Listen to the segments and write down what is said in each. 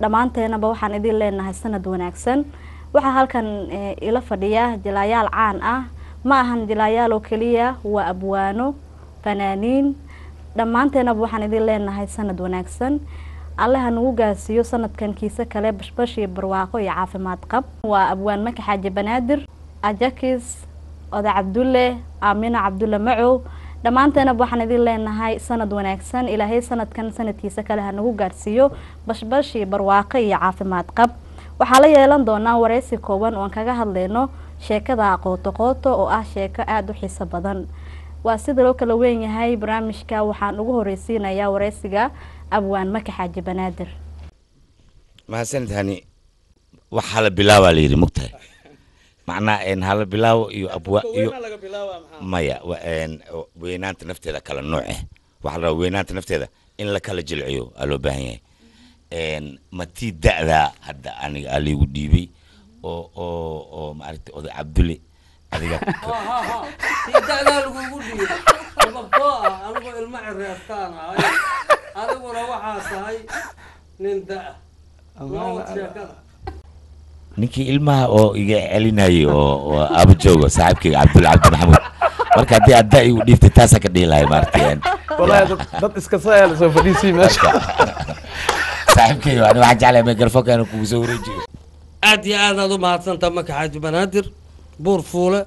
dhammaanteenaba waxaan idin leenahay sanad wanaagsan waxaa halkan ila fadhiya jilaayaal caan ah ma ahan jilaayaal oo keliya waa abwaano fanaaniin dhammaanteenaba waxaan idin leenahay sanad wanaagsan alle ha nagu gaarsiiyo sanadkan kiise kale bashbash iyo barwaaqo iyo caafimaad qab waa abwaan maka xaaji banaadir ajakis oda cabdulle aamina cabdulle macow dhammaanteenaba waxaan idin leenahay sanad wanaagsan ilaahay sanadkan sanadkiisa kale ha nagu gaarsiiyo bashbash iyo barwaaqo iyo caafimaad qab waxaa la yeelan doonaa wareysi kooban oon kaga hadleyno sheekada qooto qooto oo ah sheeko aada u xiiso badan waa sida loo kala weyn yahay barnaamijka waxaan ugu horeysiinayaa wareysiga abwaan maka xaaji banaadir mahadsanid hani wax hala bilaabaa la yidhi mugtahay macnaa n hala bilaawo iyo abwa iyo maya weynaanta nafteeda kala nooce waxaa la rabaa weynaanta nafteeda in la kala jilciyo aa loo baahan yahay ma tii da'daa hadda aniga aa laygu dhiibay oo oo oo maaragtay oday cabdulle adiga da'daa lagugu dhiibay sababtoo ah anigoo ilmo cireertaan ahay adiguna waxaa tahay nin da'a nood sheekada ninkii ilmaha oo iga celinayay oo oo aaba joogo saaxiibkayga cabdulle cabdi maxamuud marka haddii aad da igu dhiibtay taasaa ka dhihi lahay maaragtay والله dad iska soo soo fadhiisii meesha saaxiibkayga ani waxaan jeclahay microfonka inuu kugu soo wareejiyo aad iyo aad aad u mahadsantaa maka xaaji banaadir buur fuule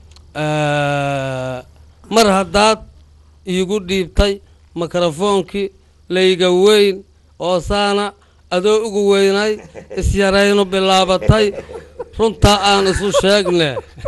mar haddaad iigu dhiibtay mikrofoonkii layga weyn oo saana adoo ugu weynay isyaraynu bilaabatay runtaa aan isu sheegne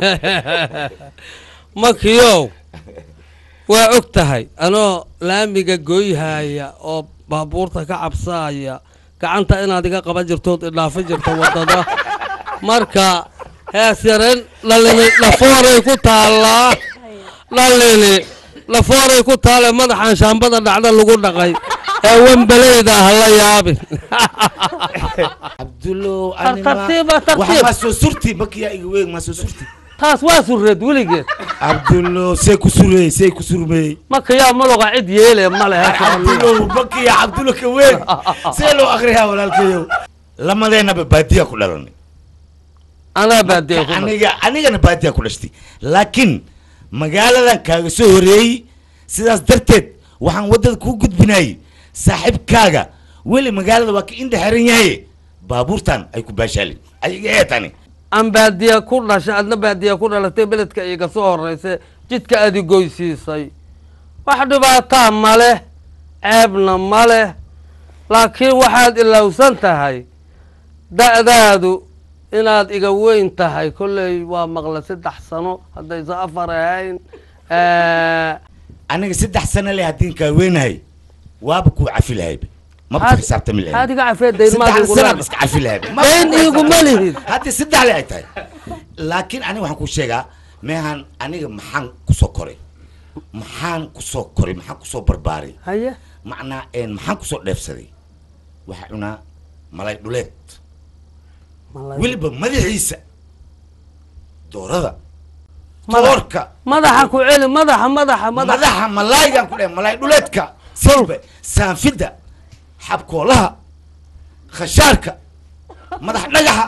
makiyow waa og tahay anoo laamiga goyhaya oo baabuurta ka cabsaaya gacanta inaad iga qaban jirtood idhaafi jirto waddada marka hees yareen dhalini lafooray ku taallaa dhalini lafooray ku taale madaxan shaambada dhacda lagu dhaqay ee wembaleyda ah la yaabin cabdullo Tartiiba, tartiib. waxa ma soo surti makiyaa iga weeg ma soo surti taas waa surreed weligeed cabdullo see ku surey see ku surmey marka yaa maloga cid yeele ma lehe cabdullo makiya cabdullo ka weeg see loo akriyaa walaalkayow lamadeenaba baadiya ku dhalanay anaa baadee ku aniga anigana baadiya ku dhashtay laakiin magaaladan kaaga soo horeeyey sidaas darteed waxaan waddada kuu gudbinayay saaxiibkaaga weli magaalada waa ka indha xiran yahay baabuurtan ay ku baashaalin ayaga ee tani aan baadiya ku dhashay adna baadiya ku dhalatay beledka iga soo horreysay jidka aad igoysiisay wax dhibaataa ma leh ceebna ma leh laakiin waxaad ilowsan tahay da'daadu inaad iga weyn tahay kolley waa maqla saddex sano haddaysa afar ahayn aniga saddex sano leh haddii kaa weynahay waaba kuu cafi lahayba maba Haad- xisaabtami lahayn haad iga cafee daynmaad saddex igu sana leedahay. iska cafi lahayba dayn iiguma lihid haddii saddex le ay tahay laakiin aniga waxaan kuu sheegaa meehan aniga maxaan kusoo koray maxaan kusoo koray maxaan kusoo barbaaray haye macnaa een maxaan kusoo dheefsaday waxaa cunaa malay dhuleed weliba madaxiisa doorada Madax- toorka madaxa ku celi madaxa madaxa madaxa madaxa malaaygaan ku dheh malay dhuleedka silba saanfidda xabkoolaha khashaarka madax dhagaxa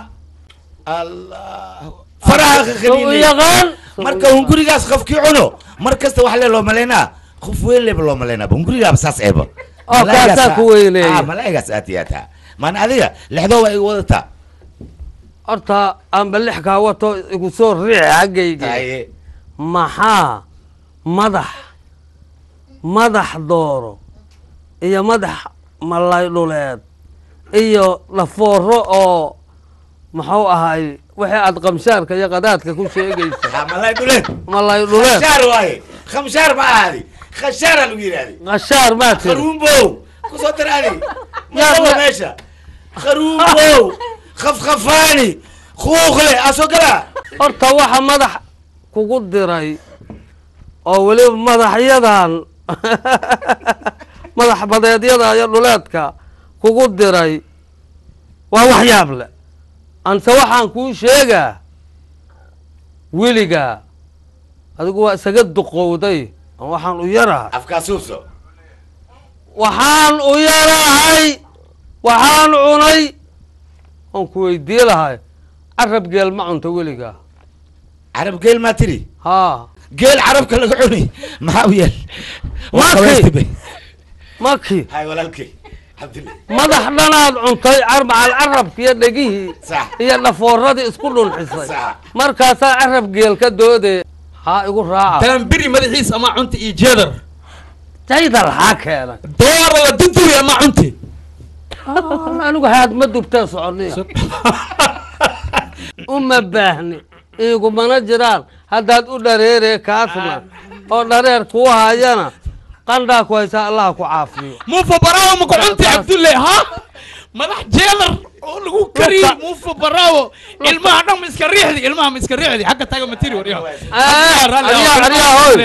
allah faraha u khaliilay yaqaan marka hungurigaas qofkii cuno mar kasta wax le loo malaynaa qof weyn leba loo malaynaa hungurigaaba saas eeba Oo kaasaa ku weyneeya. malaayigaas aad iyo aad taa maana adiga lexdoo waa iga wadataa horta aanba lix kaa wato igu soo riixi xaggayga Haye. maxaa madax madax dooro iyo madax malay dhuleed iyo lafooro oo muxuu ahay wixii aad qamshaarka iyo qadaadka ku sheegaysa Ha, malay dhuleed malay dhuleed khashaar waaye khamshaar ma ahadi khashaaraa lagu yidhahday qashaar maa tiri kharuumbow kusoo daraadi Yaa- madow yaa- meesha kharuumbow khafkhafaani kuuqle asoo galaa horta waxa madax kugu diray oo weliba madaxyadan madax badeedyada iyo dhuleedka kugu diray waa wax yaab leh anse waxaan kuu sheegaa weligaa adigu waa isaga duqowday oo waxaan u yarahay afkaasuuso waxaan u yarahay waxaan cunay oon ku weydii lahay carab geel ma cunto weligaa carab geel maa tiri haa geel carabka laga cuni maxaa u yeel Waa kay. qabaystibe maki hay walaalkay cabdille madax dhanaad cuntay carmacal carabka iyo dhegihii sax iyo dhafooradii isku dhunxisay sax markaasaa carab geel ka doodee haa igu raaca taambiri madaxiis ama cunti iyo jeedar jaydal haa keenay door la duduri ama cunti anigu haad ma dubtee soconi uma baahni igumana jiraan haddaad u dhareeree kaasna oo dhareer kuu hayana qandhaa ku haysaa allah ku caafiyo muufa baraawo maka cunti cabdulle ha madax jeedar oo lagu kariyey Lugta. muufa baraawo ilmaha dhan ma iska riixdi ilmaha ma iska riixdi xagga taga ma tiri waryaha Eh, aryaa aryaa hoy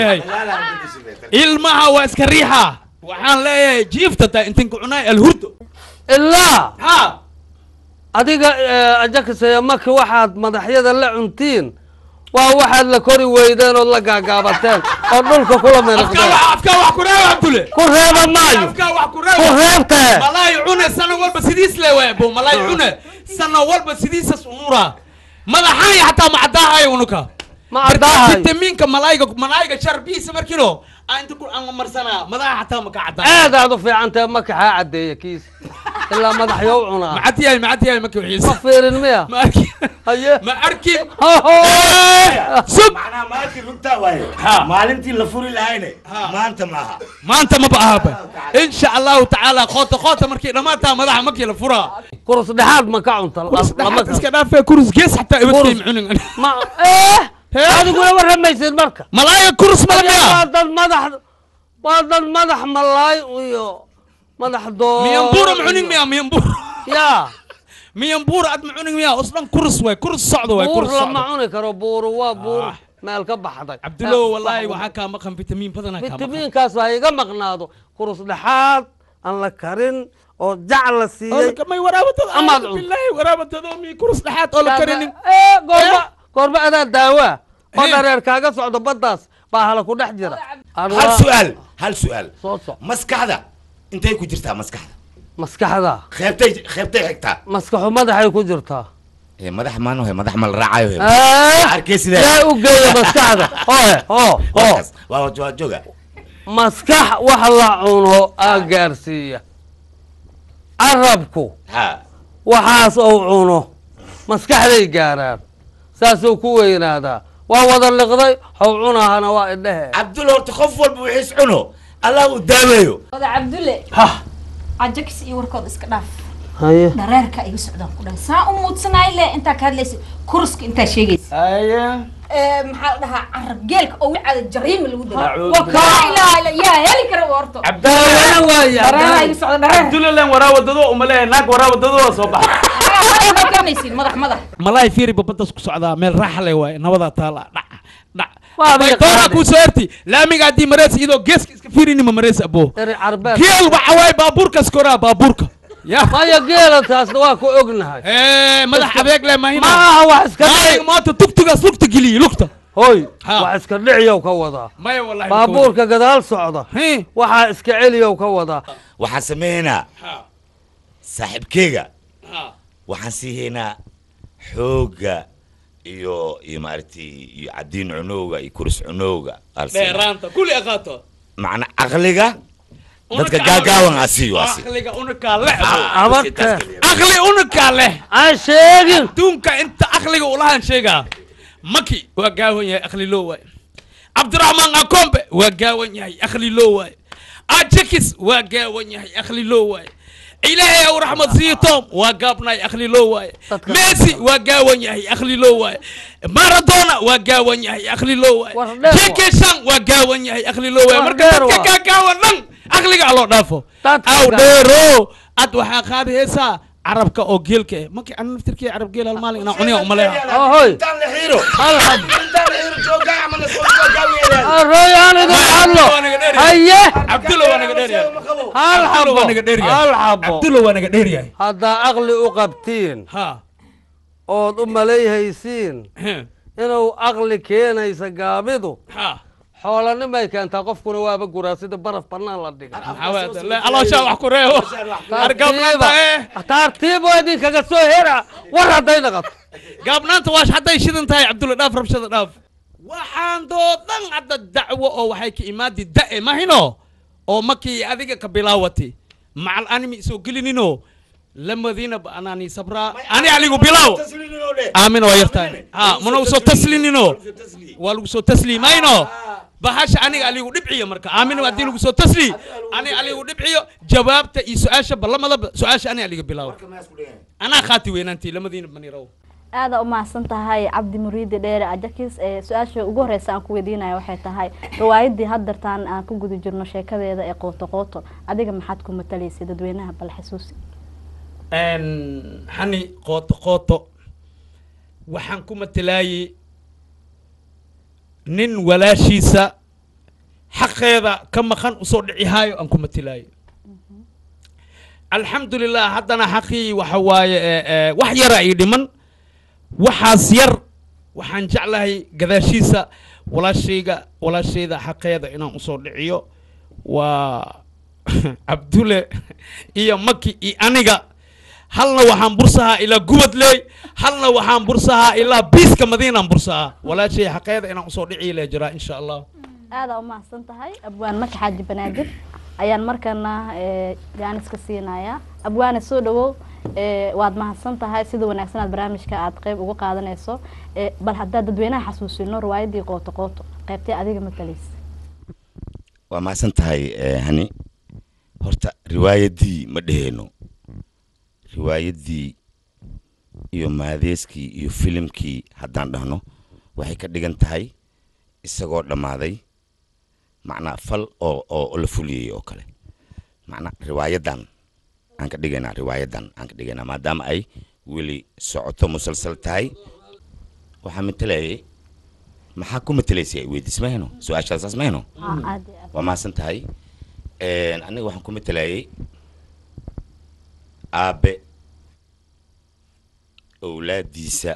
ilmaha waa iska riixa waxaan leeyahay jiifta taa intin ku cunaay alhurdo ilaa ha adiga eh, ajakisaya maki waxaad madaxyada la cuntiin waa waxaad la kori weydeen ood la gaagaabateen oo dhulka kula afkaa miriqdeen wax afkaa wax ku reeba cabdulle ku reeba maayo afkaa wax ku ku reeba reebtee malaay cune sano walba sidiis le waay bo malaay cune sano walba sidiisas unuraa madaxaaya xataa macadaahayo unuka ma cadaahay fitamiinka malaayga malaayga sharbiisa markino aan inta ku aan marsanaa madaxa xataa maka cadaa aad aad u fiicantahe maki haa caddeeya kiis ilaa madaxyo u cunaa macad yahay macad yahay maka wixiis ma fiirin miya ma arki haye ma arki Hoho. sub macnaha maalintii runtaa waaye Ha. maalintii la furi lahayne maanta maaha maanta ma baahaba insha allahu tacaala qoota qoota markii dhammaantaa madaxa markii la furaa kurus dhexaad ma ka cunta kurus lama dhaxaad iska dhaafee kurus gees xataa ibadkay Kurus. cunin ma eh Hee? adiguna warramaysid marka malaaya kurus waa malamiya dad madax waa dad madax malaay iyo madax doo miyambuura ma cunin miya miyambuura ya miyambuura ad ma cunin miya osdhan kurus waay kurus socdo waay buur kurus lama socdo cuni karo buuru waa buur Ah. meel ka baxday cabdulow wallaahi waxaa kaa maqan fitamiin badanaa kaa maqan fitamiinkaas ha iga maqnaado kurus dhexaad aan la karin oo jac la siiyey may waraabadada Amaad amaad cun. bilaahi waraabadada mi kurus dhexaad oo la karinin Eh, goorma goorma adaa daawaa oo dhareer kaaga socdo baddaas baa hala ku dhex jira hal Anwaa- su'aal hal su'aal soo soc maskaxda intay ku jirtaa maskaxda maskaxda qeybtay qeybtay xigtaa maskaxu madaxay ku jirtaa ee madax maano he madax ma la raacayo he Eh, arkay sidee yaa u geeya maskaxda ohe oo oo Warkaas, waa waa jooga maskax wax la cuno aa gaarsiiya carabku ha waxaas ou cuno maskaxday gaaraan saasuu ku weynaadaa waa wada liqday how cunahana waa idhehe cabdul horta qof walba wixiis cuno allah uu daaweeyo wada cabdulle ha cajakis iyo warkood iska dhaaf haye dhareerka iga socdaan ku dhahay saa u muudsanaay le intaa ka hadlaysa kuruska intaa sheegaysa aya Eh, maxaa la dhahaa carab geelka oo wicada jariima lagu dara Acuudu waa kaa ilaa ila yaa heli kara horto daawada waaya dhareeraha iga socda dhareer abdullalan waraawadado umaleeya naag waraawadado waa soo baxa ma garanaysiin madax madax malaay fiiri babadaas ku socdaa meel raaxa le waaye nabadaa taala dhac dhac Waa adiga doonaa qaadi. kuu soo herti laamiga haddii mareys iyadoo geeska iska fiirinima mareys abo eri carbeed geel waxa waaye baabuurkas koraa baabuurka ya maya geela taasna waa ku ognahay Eh, madax adeeg le ma mahina aha wax iska maalig dhici maanta tugtugaas lugta geliye lugta hoy Ha. wax iska dhiciyow ka wadaa maya wallahi baabuurka gadaal socda Hii. waxaa iska celiyow ka wadaa waxaan sameynaa Ha, saaxiibkeyga ha. waxaan siihaynaa xoogga iyo iyo maaragtay iyo cadiin cunowga iyo kuris cunowga aan siinaa. dheeraanta kulli aqaato macna caqliga dadka Unuka gaagaawan aa siiyo aa siiyo aqliga unukaa leh abarka aqli unukaa leh aan sheegin adduunka inta aqliga ulahan sheegaa maki waa gaawan yahay aqli loo waaye cabdiraxmaan akombe waa gaawan yahay aqli loo waaye ajakis waa gaawan yahay aqli loo waaye ilaahay aw raxmad siiyo tom waa gaabnaay aqli loo waaye Dadka- messi waa gaawan yahay aqli loo waaye maradona waa gaawan yahay aqli loo waaye War dheer waa. jeke shan waa gaawan yahay aqli loo waaye War marka dheer dadka waa. gaagaawan dhan aqliga aloo dhaafo Dadka aw gaa- dheero ad waxaa qaadi heesaa carabka oo geelka eh markii ana naftirkii carab geel hal maalin inaa cuniya umaleeya ahoy intaan la xiiro hal hab intaan la xiiro joogaa ama la soo gaagaaweeyaan arooy aan idin hadlo haye cabdulla waa naga dheeryahay hal Cabdulla xabo waa naga dheeryahay hal xabo cabdulla waa naga dheeryahay haddaa aqli u qabtiin ha ood u malayhaysiin he, inuu aqli keenaysa gaabidu ha xoolanimay keentaa qofkuna waaba guraa sida baraf bannaan la dhiga alooshaa wax ku reebo argaabnaanta eh tartiib oo idinkaga soo hera war hadday naqato gaabnaanta waash hadday shidan tahay cabdulla dhaaf rabshada dhaaf waxaan doodan hadda dacwo oo waxay ka imaadi da'e mahino oo makii adiga ka bilaawati macal animi isoo gelinino lamadiinaba anaani sabraa ani aligu bilaaw aamin waa yartahay ha mana usoo taslinino waa lagu soo tasliimayno bahasha aniga aligu dhibciyo marka aamin haddii lagu soo tasli ani aligu dhibciyo jawaabta iyo su-aasha ballamadaba su-aasha ani aliga bilaaw anaa khaati weynaantii lamadiina baniraw aada u mahadsan tahay cabdi muriidi dheere ajakis ee su-aasha ugu horeysa aan ku weydiinaya waxay tahay riwaayadii haddartaan aan ku guda jirno sheekadeeda ee qooto qooto adiga maxaad ku matalaysay dadweynaha bal xasuusi xani qooto qooto waxaan ku matalaayey nin walaashiisa xaqeeda ka maqan usoo dhici haayo aan ku matalaayey alxamdulilah haddana xaqii waxa waaye ee, ee, wax yara ii dhiman waxaas yar waxaan jeclahay gadaashiisa walaashayga walaashayda xaqeeda inaan usoo dhiciyo waa cabdule iyo maki iyo aniga halna waxaan bursahaa ilaa gubadley halna waxaan bursahaa ilaa biiska madiinaan bursahaa walaashay xaqeeda inaan usoo dhici lee jiraa insha allah aada u mahadsan tahay abwaan maka xaaji banaadir ayaan markana ee, jaaniska siinayaa abwaane soo dhawow ee, waad mahadsan tahay sida wanaagsan aad barnaamijka aad qeyb uga qaadanayso ee, bal haddaad dadweynaha xasuusino riwaayadii qooto qooto qeybtee adiga matalaysa waa mahadsan tahay eh, hani horta riwaayadii ma dheheyno riwaayadii iyo maadeeskii iyo filimkii haddaan dhahno waxay ka dhigan tahay isagoo dhammaaday macnaa fal oo oo la fuliyey oo kale macnaa riwaayadan aan ka dhigaynaa riwaayadan aan ka dhigaynaa maadaama ay weli socoto musalsal tahay waxaa matalayay maxaa ku matalaysay weydiis mahayno su-aashaas saas mahayno Ah, aad iyo aad waa mahadsan tahay Een, aniga waxaan ku matalayay aabe owlaadiisa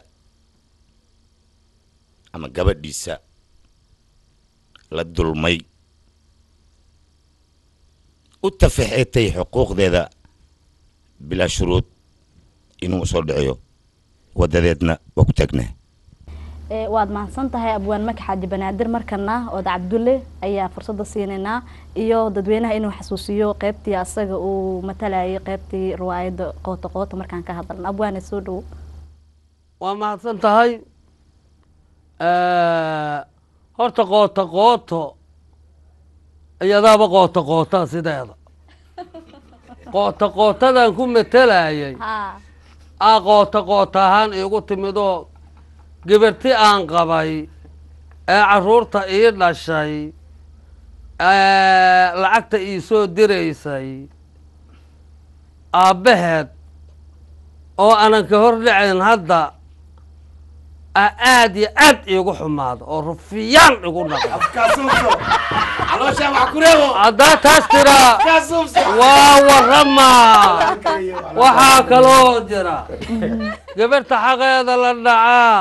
ama gabadhiisa la dulmay u tafixitay xuquuqdeeda bilaa shuruud inuu usoo dhiciyo wadadeedna waa ku taagnaa Ee, waad mahadsan tahay abwaan maka xaaji banaadir markana ood cabdulle ayaa fursadda siinaynaa iyo dadweynaha inuu xasuusiyo qeybtii asaga uu matalayay qeybtii riwaayadda qooto qooto markaan ka hadalno abwaane soo dhawow waa mahadsan tahay horta qooto qooto iyadaaba qooto qootaa sideeda qooto qootadan ku matelayay ha aa qooto qooto ahaan iigu timidoo gabarti aan qabay ee carruurta ii dhashay ee lacagta ii soo diraysay aabbaheed oo aanan ka hor dhacayn hadda aa aad iyo aad iigu xumaado oo rufiyaan igu dhaqdo haddaa taas tiraa waa warramaa waxaa kaloo jira gabarta xaqeeda la dhacaa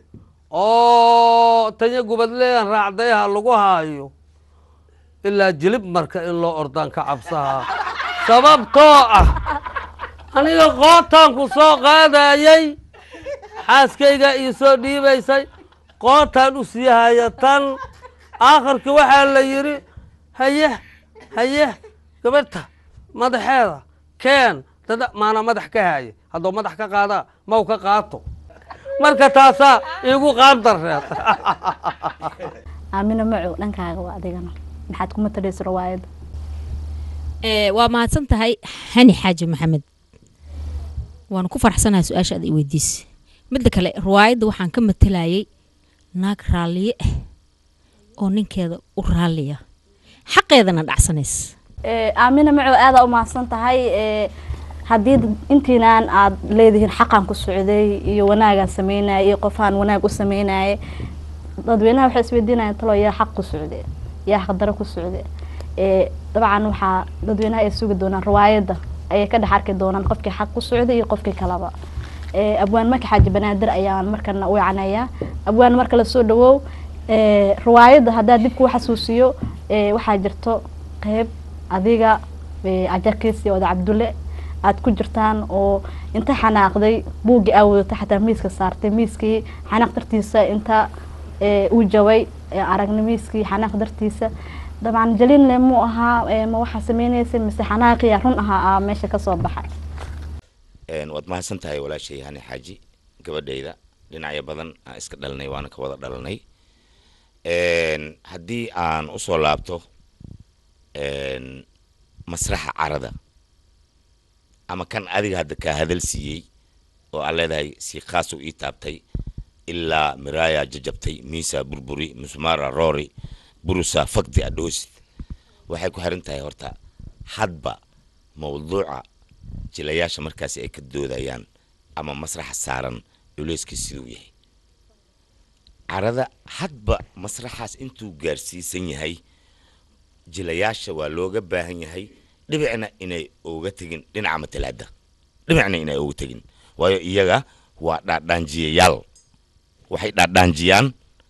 oo tanya gubadleyan raacdayaha lagu haayo ilaa jilib marka in loo ordaan ka cabsaha sababtoo ah aniga qootaan ku soo qaadayay xaaskayga ii soo dhiibaysay qootaan u sii haya tan aakhirka waxaa la yidhi haye haye gabarta madaxeeda keen dada maana madax ka haaye hadduu madax ka qaadaa maw ka qaato marka taasaa iigu qaandareed aamina macow dhankaaga waa adigana maxaad ku matalaysa riwaayadda Ee, waa mahadsan tahay hani xaaji maxamed waan ku faraxsanahay su-aasha aad i weydiisay midda kale riwaayadda waxaan ka matalayay naag raalliye ah oo ninkeeda u raalliya xaqeedana dhacsanaysa Ee, aamina macow aada u mahadsan tahay ee, haddii dad- intiinaan aad leedihiin xaqaan ku socday iyo wanaagaan sameynaya iyo qofaan wanaag u sameynaya dadweynaha waxay isweydiinayaan talo yaa xaq ku socde yaa xaqdaro ku socde ee, dabcan waxaa dadweynaha ay sugi doonaan riwaayadda ayay ka dhex arki doonaan qofkii xaq ku socday iyo qofkii kalaba Ee, abwaan maka xaaji banaadir ayaan markana u wacanayaa abwaan marka la soo dhawow ee, riwaayadda haddaa dib kuu xasuusiyo ee, waxaa jirto qeyb adiga ee, ajarkiis iyo oda cabdulle aad ku jirtaan oo inta xanaaqday buuggii aa wadatay xataa miiska saartay miiskii xanaaq dartiisa inta ee, uu jaway ee, aragna miiskii xanaaq dartiisa dabcan jaliinle muu ahaa ee, ma waxaa sameynaysa mise xanaaqiya run ahaa aa meesha kasoo baxay Een, waad mahadsan tahay walaashay hani xaaji gabadhayda dhinacyo badan aan iska dhalanay waana ka wada dhalanay Een, haddii aan usoo laabto een, masraxa carada ama kan adiga hadda kaa hadal siiyey oo aan leedahay si khaas u ii taabtay ilaa miraaya jajabtay miisa burburi musmaara roori burusa fakdi adhoosid waxay ku xiran tahay horta hadba mawduuca jilayaasha markaasi ay ka doodayaan ama masraxa saaran culeyskiis siduu yahay carada hadba masraxaas intuu gaarsiisan yahay jilayaasha waa looga baahan yahay dhibicna inay uga tegin dhinaca matalaada dhibicna inay uga tegin waayo iyaga waa dhaadhaanjiyayaal waxay dhaadhaanjiyaan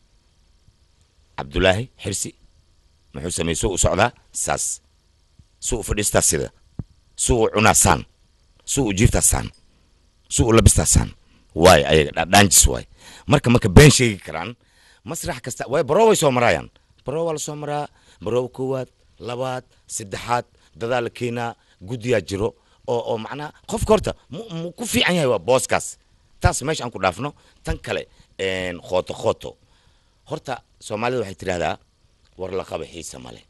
cabdulaahi xirsi muxuu sameeyey suu u socdaa saas suu u fadhiistaa sida suu u cunaa saan suu u jiiftaa saan suu u labistaa saan waay ayaga dhaadhaanjis waay marka marka been sheegi karaan masrax kasta way baroo way soo maraayaan baroo waa la soo maraa baroo koowaad labaad saddexaad dadaa la keenaa guddiyaa jiro oo oo macnaha qofka horta mu mu ku fiican yahay waa booskaas taas meesha aan ku dhaafno tan kale een, khooto khooto horta soomaalida waxay tidhahdaa war la qaba xiisa male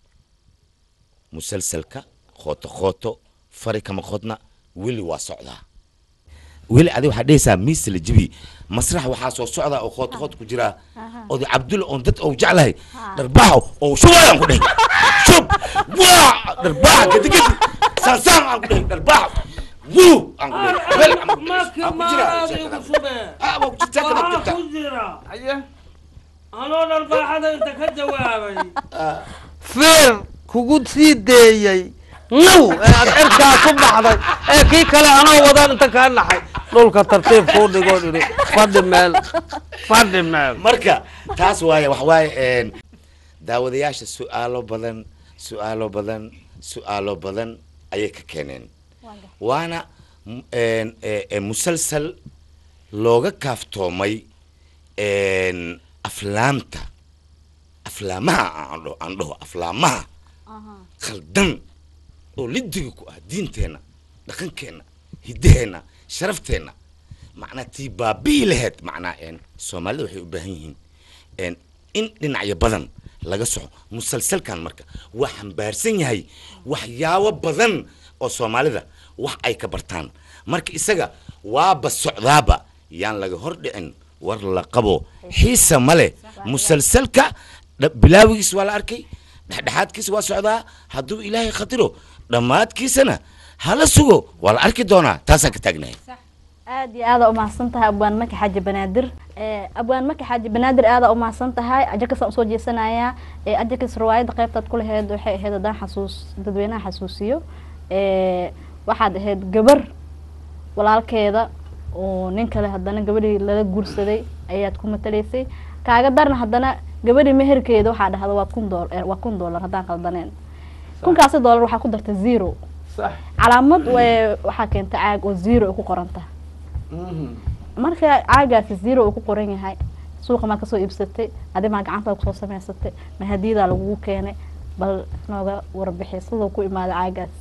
musalsalka khooto khooto fari kama qodna weli waa socdaa weli adi waxaa dhehaysaa miisa la jibi masrax waxaa soo socdaa oo khooto khooto ku jiraa oday cabdulla oon dad ou jeclahay dharbaaxo oo shubayaan ku dhehay shub waa dharbaaxa gadigadi saansaan aan ku dhehay dharbaaxo wuu aan ku dhehay wel aan ku dhehay. Aan ku jiraa sheekada. Ah, waa ku jirtaa kada ku jirtaa. haye anoo dharbaaxada inta ka jawaabay feer kugu sii deeyey naw ee aad cirkaa ku baxday ee kii kale anoo wadaan inta kaa naxay dhulka tartiib kuu dhigoo dhiri fadhi meel fadhi meel marka taas waaye wax waaye een, daawadayaasha su'aalo badan su'aalo badan su'aalo badan ayay ka keeneen waana m- een, ee, ee, musalsal looga kaaftoomay een, aflaamta aflaamaha aan dhaho aan dhaho aflaamaha khaldan oo lidiga ku ah diinteenna dhaqankeenna hiddaheenna sharafteenna macnaa tii baabi'i laheyd macnaa een soomaalida waxay u baahan yihiin een in dhinacyo badan laga soco musalsalkan marka waa xambaarsan yahay waxyaabo badan oo soomaalida wax ay ka bartaan marka isaga waaba socdaaba yaan laga hor dhicin war la qabo xiisa male musalsalka dha- bilaawigiis waa la arkay dhexdhexaadkiisa waa socdaa hadduu ilaahay khatiro dhammaadkiisana hala sugo waa la arki doonaa taasaan ka taagnahay aad iyo aada umahadsan tahay abwaan maki xaaji banaadir ee, abwaan maki xaaji banaadir aada umahadsan tahay ajakasaan usoo jeesanayaa ee, ajakas riwaayadda qaybtaad ku laheyd waxay ahayd haddaan xasuus dadweynaha xasuusiyo ee, waxaad ahayd gabar walaalkeeda oo nin kale haddana gabadhii lala guursaday ayaad ku matalaysay kaaga darna haddana gabadhii meherkeeda waxaa dhahda waa kun dool waa kun doolar haddaan qaldaneen kunkaasi doolar waxaa ku darta zero sax calaamad wa- waxaa keenta caag oo zero ay ku qoran tahay marka caagaasi zero uu ku qoran yahay suuqa maa kasoo iibsatay adi maa gacantaada kusoo samaysatay ma hadiyadaa lagugu keenay bal nooga warbixi siduu ku imaaday caagaas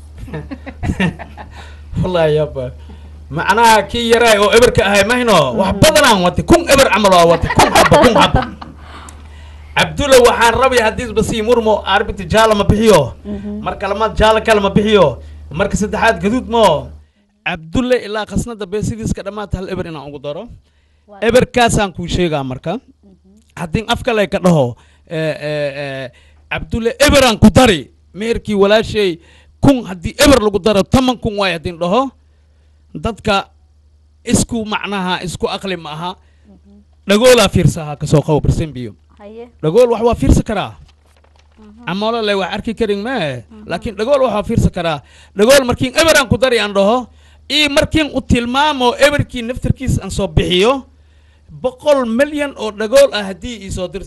wallahi yaba macnaha kii yaraay oo eberka ahay mahino wax badanaan watay kun eber camal waa watay kun xaba kun xaba cabdulla waxaan rabay haddiisba sii murmo arbiti jaala ma bixiyo marka lamaad jaala kale ma bixiyo marka saddexaad gaduud mo cabdulle ilaa khasnada beesidiiska dhammaata hal eber inaan ugu daro eberkaasaan kuu sheegaa marka haddii af kale ka dhaho eh, eh, eh, cabdulle eberaan ku dari meherkii walaashay kun haddii eber lagu daro toban kun waay haddii dhaho dadka isku macnaha isku aqli ma aha dhagoolaa fiirsahaa kasoo qabo barsembiyo haye dhagool wax waa fiirsan karaa amolo le wax arki karin mee laakiin dhagool wax waa fiirsan karaa dhagool markiin eberaan ku dari aan dhaho ii markiin u tilmaamo eberkii naftarkiis aan soo bixiyo boqol milyan oo dhagool ah haddii ii soo dirti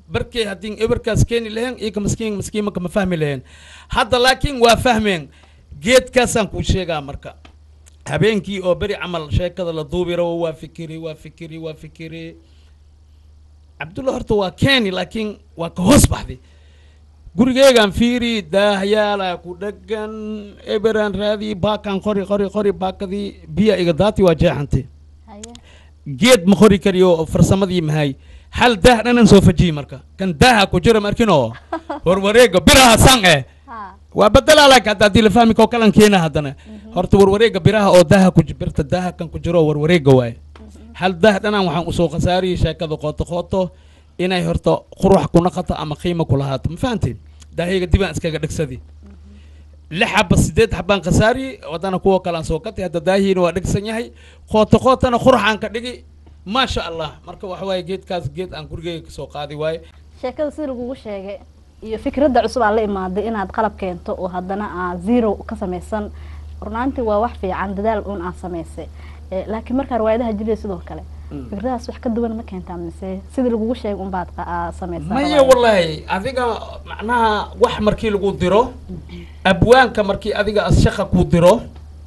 barkay haddii eberkaas keeni laheen iyaka maskiin maskiimaka ma fahmi laheen hadda laakiin waa fahmeen geedkaasaan kuu sheegaa marka habeenkii oo beri camal sheekada la duubi rabo waa fikiri waa fikiri waa fikiri cabdulla horta waa keeni laakiin waa ka hoos baxday gurigeegaan fiiri daahyaala ku dhagan eberan raadii baakan qori qori qori baakadii biya iga daati waa jeexantay haye geed ma qori kariyo oo farsamadii mahay hal daah dhanan soo fajiyi marka kan daaha ku jira markinoo warwareega biraha san eh ha waa bedelaa laakiin hadda haddii la fahmi koo kalan keena haddana horta warwareega biraha oo daaha ku ji- birta daaha kan ku jiro warwareega waaye hal daah dhanan waxaan usoo khasaariyey sheekada qooto qooto inay horta qurux ku naqato ama qiimo ku lahaato ma fahanteen daahayga dibaan iskaga dhegsadi lix xaba sideed xabaan khasaariyey wadana kuwa kalean soo katay hadda daahiina waa dhegsan yahay qooto qootana qurux aan ka dhigi maasha allah marka waxa waaye geedkaas geed aan gurigeyga kasoo qaadi waaye sheekada sida lagugu sheegay iyo fikradda cusub aa la imaaday inaad qalab keento oo haddana aa zero ka samaysan runaantii waa wax fiican dadaal un aad samaysay Eh, laakiin markaa riwaayadaha jiliya sidoo kale fikradahaas wax ka duwan ma keentaa mise sida lagugu sheegay unbaad qa- aa samaysaa maya riwaayada? wallaahi adiga macnaha wax markii lagu diro abwaanka markii adiga as shaqa ku diro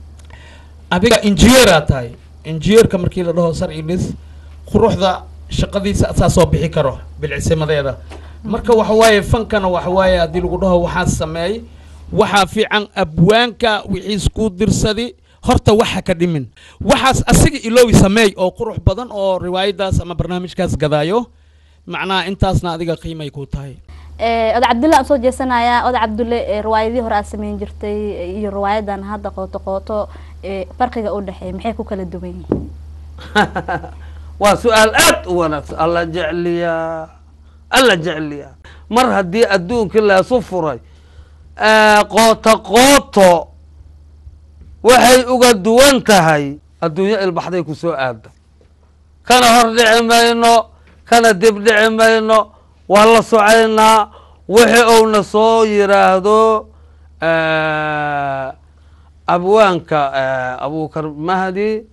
adiga injineeraa tahay injineerka markii la dhaho sar ilis quruxda shaqadiisa asaa soo bixi karo bilcisimadeeda marka waxa waaye fankana waxa waaye haddii lagu dhaho waxaa sameey waxaa fiican abwaanka wixiis ku dirsadi horta waxa ka dhimin waxaas asiga iloowi sameey oo qurux badan oo riwaayadaas ama barnaamijkaas gadaayo macnaha intaasna adiga qiimay ku tahay Eh, oday cabdulle aan soo jeesanayaa oday cabdulle eh, riwaayadihii hore aad sameyn jirtay eh, iyo riwaayadan hadda qooto qooto eh, farqiga u dhexeeya maxay ku kala duwan yihiin waa su-aal aad u wanaagsan alla jecliyaa alla jecliyaa mar haddii adduunkii leesu furay ee, qooto qooto waxay uga duwan tahay adduunyo ilbaxday ku soo aada kana hor dhici mayno kana dib dhici mayno waa la socaynaa wixii uuna soo yiraahdo eh, abwaanka eh, abubakar mahdi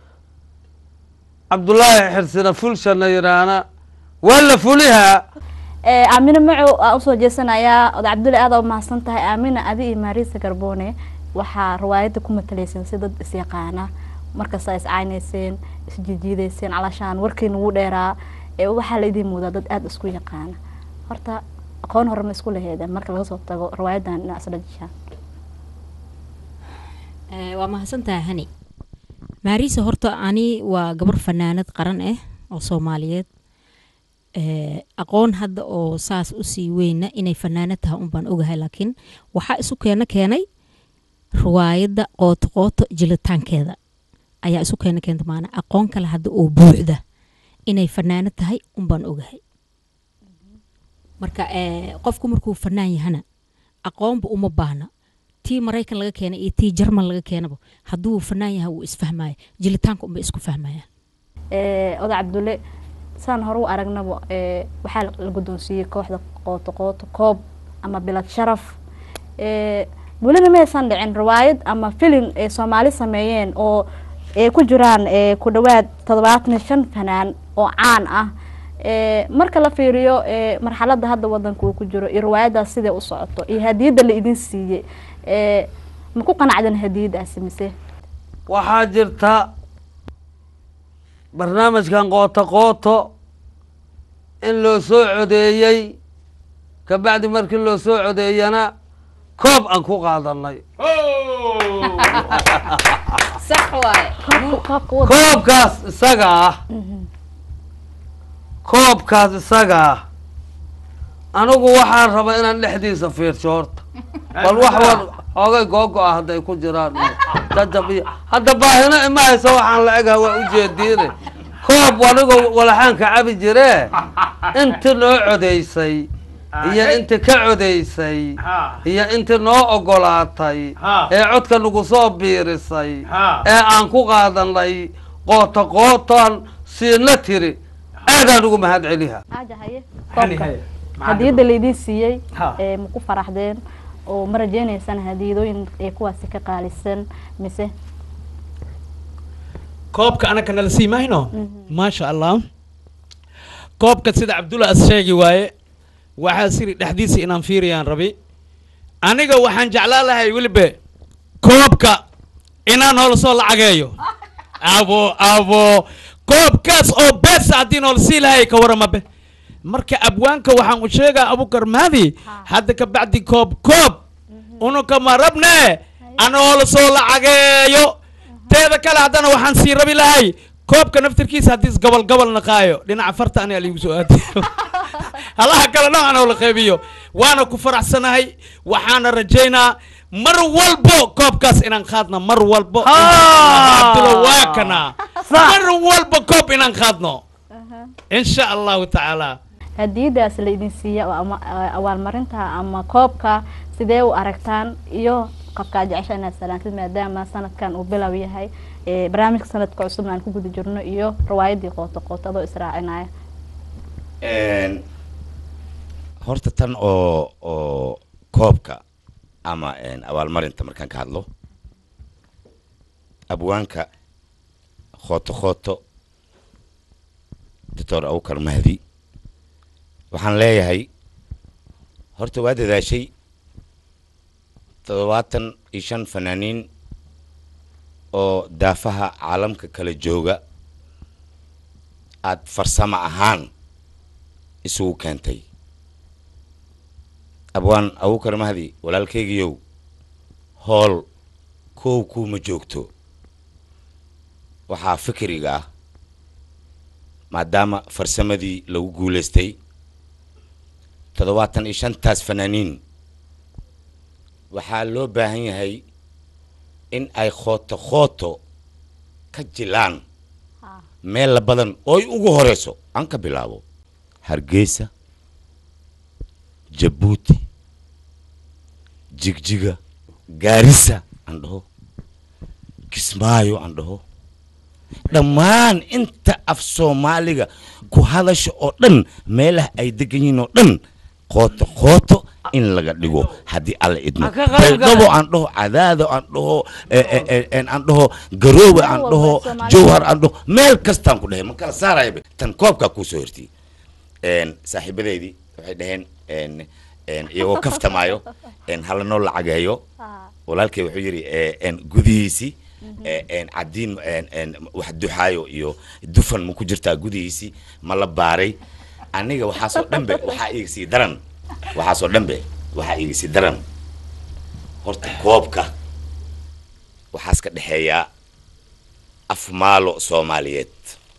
cabdullaahi xirsina fulshana yiraahna waa la fulihaa Eh, aamine macow aan usoo jeesanayaa oday cabdulle aad aa umahadsan tahay aamina adi iyo maariisa garbone waxaa riwaayadda ku matalayseen si dad isyaqaana markasta is caynayseen isjijiidayseen calashaan warkiina wuu dheeraa ee waxaa la idin moodaa dad aada isku yaqaana horta aqoon hore ma isku laheedeen marka laga soo tago riwaayadan inaa isla jishaan Eh, waa mahadsantahay hani maariisa horta ani waa gabar fanaanad qaran ah oo soomaaliyeed Eh, aqoon hadda oo saas usii weyna inay fanaanad tahay un baan ogahay laakiin waxaa isu keena keenay riwaayadda qooto qooto jilitaankeeda ayaa isu keena keenta maana aqoon kale hadda oo buuxda inay fanaanad tahay un baan ogahay marka eh, qofku markuu fanaan yahana aqoonba uma baahna tii maraykan laga keenay iyo tii jarman laga keenaba hadduu fanaan yahay wuu isfahmaya jilitaanka unbay isku fahmayaan Eh, oday cabdulle saan hore u aragnaba eh, waxaa la- la guddoonsiiyey kooxda qooto qooto koob ama bilad sharaf Eh, welina maysan dhicin riwaayad ama filin ay soomaali sameeyeen oo ay ku jiraan eh, ku dhawaad toddobaatan iyo shan fanaan oo caan ah Eh, marka la fiiriyo eh, marxaladda hadda wadanka uu ku jiro iyo riwaayadaas siday u socoto iyo hadiyadda la idin siiyey eh, ma ku qanacdan hadiyadaasi mise waxaa jirta barnaamijkan qooto qooto in loo soo codeeyey kabacdi markii loo soo codeeyana koob aan ku qaadanay sax waaye Koobka- koobka wada- koobkaas isaga ah koobkaas isaga ah anigu waxaan rabaa inaan dhexdiisa fiirsho horta bal wax war hoogay googo ah hadday ku jiraan iyo jajab iyo hadda baahina ima hayso waxaan la egha waa ujeediine koob anigoo walaxaanka cabi jiree inti noo codaysay iyo inti ka codaysay Ha. iyo inti noo ogolaatay Ha. ee codka nagu soo biirisay Ha. ee aan ku qaadanay qooto qootoan siina tiri aadaan ugu mahad celiha aaja haye Hani koobka haye. hadiyadda laydin siiyey Ha. ee ma ku faraxdeen oo ma rajeynaysaan hadiyadooyin ee kuwaasi ka qaalisan mise koobka anaka nala sii mayno maasha allah koobka sida cabdulla as sheegi waaye waxaa siri dhexdiisa inaan fiiriyaan rabi aniga waxaan jeclaan lahay weliba koobka inaan noola soo lacageeyo abo abo koobkaas oo beesa haddii noola sii lahay ka waramabe marka abwaanka waxaan u sheegaa abukar mahdi hadda ka bacdi koob koob unukama rabne anoola soo lacageeyo teeda kale haddana waxaan sii rabi lahay koobka naftirkiisa haddii is gobol gobol naqaayo dhinaca farta aniga liigu soo aadiyo halaha kale dhan anoo la qeybiyo waana ku faraxsanahay waxaana rajaynaa mar walbo koobkaas inaan qaadno mar walbo abdulo waa kana mar walbo koob inaan qaadno insha allahu tacaala hadiyadaas la idin siiya oo ama eh, abaalmarinta ama koobka sidee u aragtaan iyo qofkaa jecesha inaad salaantid maadaama sanadkan uu bilow yahay eh, barnaamijka sanadka cusubna aan ku guda jirno iyo riwaayadii qooto qooto adoo israacinaya Een, horta tan oo oo koobka ama een, abaalmarinta markaan ka hadlo abwaanka khooto khooto doctor abukar mahdi waxaan leeyahay horta waa dadaashay toddobaatan iyo shan fanaaniin oo daafaha caalamka kala jooga aad farsamo ahaan isugu keentay abwaan abukar mahdi walaalkaygiyow hool koow kuuma joogto waxaa fikriga ah maadaama farsamadii lagu guulaystay toddobaatan iyo shantaas fanaaniin waxaa loo baahan yahay in ay khooto khooto ka jilaan meel badan ooy ugu horeyso aan ka bilaabo hargeysa jabuuti jigjiga gaarisa aan dhaho kismaayo aan dhaho dhammaan inta af soomaaliga ku hadasha oo dhan meelaha ay degan yihiin oo dhan qooto qooto in laga dhigo haddii alla idmo Ha ka qayb gala. baydhabo aan dhaho cadaado aan dhaho eh, eh, eh, en aan dhaho garoowe aan Meel dhaho walba Soomaaliya. jowhar aan dhaho meel kastaan ku dhahay ma kala saarayaba tan koobkaa kuu soo hortiyey een saaxiibadeydii waxay dhaheen een een iyagoo kaftamaayo een hala noo lacageeyo walaalkay wuxuu yidhi ee, een gudihiisii ee, een cadiin een een wax duxaayo iyo dufan ma ku jirtaa gudihiisii ma la baaray aniga waxaasoo dhanbe waxaa iga sii daran waxaasoo dhanbe waxaa iga sii daran horta koobka waxaas ka dhexeeyaa afmaalo soomaaliyeed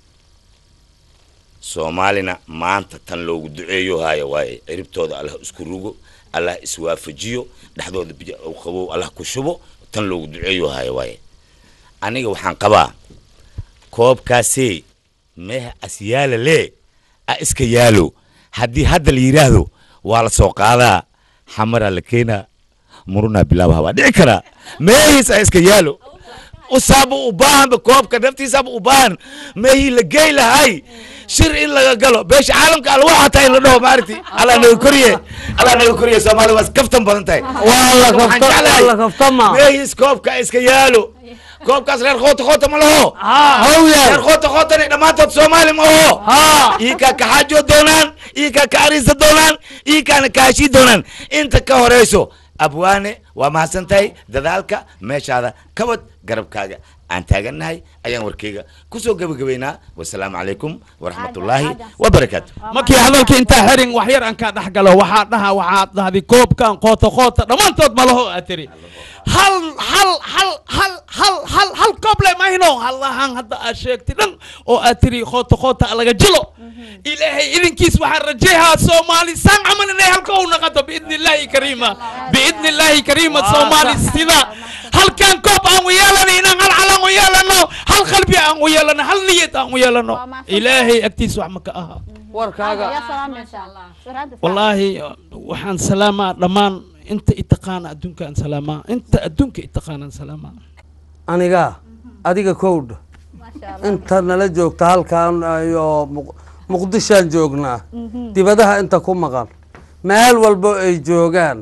soomaalina maanta tan loogu duceeyo haya waaye ciribtooda allah isku rugo allah iswaafajiyo dhexdooda biyo u qabow allah ku shubo tan loogu duceeyo haya waaye aniga waxaan qabaa koobkaasee meeha asyaala lee a iska yaalo haddii hadda la yidhaahdo waa la soo qaadaa xamaraa la keenaa murunaa bilaabaha waa dhici karaa meehiis a iska yaalo usaaba u baahanba koobka naftiisaaba u baahan meehii la gey lahay shir in laga galo beesha caalamka alwa xataa in la dhaho maaragti allah naga koriye allah naga koriye soomaali waa kaftan badan tahay waa la Waxaan kafta- jeclahay waa la kaftama. meehiis koobka iska yaalo koobkaas reer khoota khoota ma laho haa hawya reer khoota khootana dhammaantood soomaali ma aho haa iikaa kaxaajo doonaan iikaa ka ariisa doonaan iikaana kaashii doonaan inta ka horeyso abwaane waa mahadsan tahay dadaalka meeshaada kabad garabkaaga aan taagannahay ayaan warkeyga kusoo gebagabeynaa wasalaamu calaykum waraxmatullaahi wabarakaatu markii hadalka intaa xerin wax yar aan kaa dhex galo waxaa dhaha waxaad dhahday koobkan qoota qoota dhammaantood malaho aad tiri hal hal hal hal hal hal hal koob le mahino hallahan hadda aad sheegtay dhan oo aad tiri qoota qoota laga jilo ilaahay idinkiis waxaan rajeehaa soomaali saan camal inay halka u naqato biidni illaahi kariima biidni illaahi kariima soomaali sida halkan koob aan u yeelano inaan hal calan u yeelano hal qalbi aan u yeelano hal niyad aan u yeelano Waa mahadsan ilaahay agtiis wax ma ka aha warkaaga yaa salaamaysaa Suraada wallaahi waxaan salaamaa dhammaan inta itaqaana adduunkaan salaamaa inta adduunka itaqaanaan salaamaa aniga adiga kowdha maasha Allah inta nala joogta halkan iyo Muq- muqdishaan joognaa dibadaha inta ku maqan meel walbo ay joogaan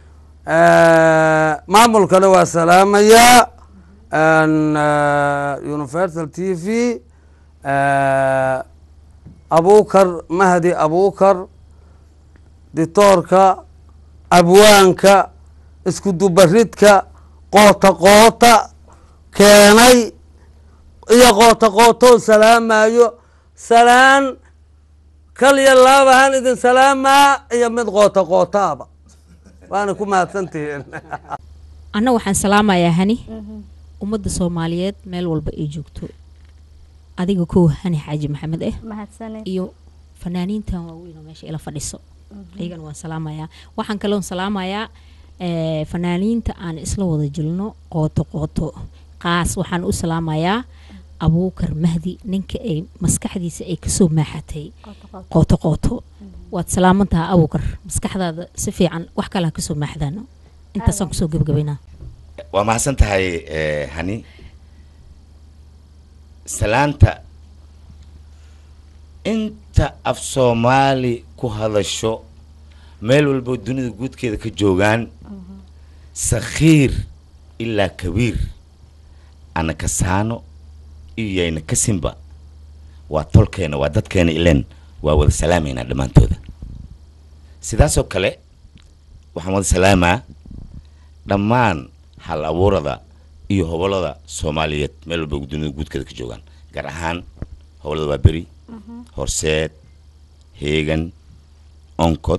maamulkana waa salaamayaa Een, eh, universal t v abukar mahdi abukar ditoorka abwaanka isku dubaridka qoota qoota keenay iyo qoota qootoo salaamayo salaan kaliya laabahan idin salaamaa iyo mid qoota qootaaba waana ku mahadsantihiin anna waxaan salaamayaa hani ummadda soomaaliyeed meel walba ay joogto adiga kow hani xaaji maxamed eh mahadsanid iyo fanaaniintan waaweyn oo meesha ila fadhiso ayagana waan salaamayaa waxaan kaloon salaamayaa eh, fanaaniinta aan isla wada jilno qooto qooto qaas waxaan u salaamayaa abuukar mahdi ninka ay maskaxdiisa ay kasoo maaxatay qooto qooto waad salaamantaha abuukar maskaxdaada si fiican wax kale ha kasoo maaxdaano intaasaan kusoo gebagabaynaa waa mahadsan tahay eh, hani salaanta inta af soomaali ku hadasho meel walbo dunida guudkeeda ka joogaan sakhiir ilaa kabiir ana kasaano iyo yayna kasinba waa tolkeena waa dadkeena ilen waa wada salaamaynaa dhammaantooda sidaasoo kale waxaan wada salaamaa dhammaan hal abuurada iyo hobolada soomaaliyeed meel walba dunida guudkeeda ka joogaan gaar ahaan hobolada waa beri horseed heegan onkod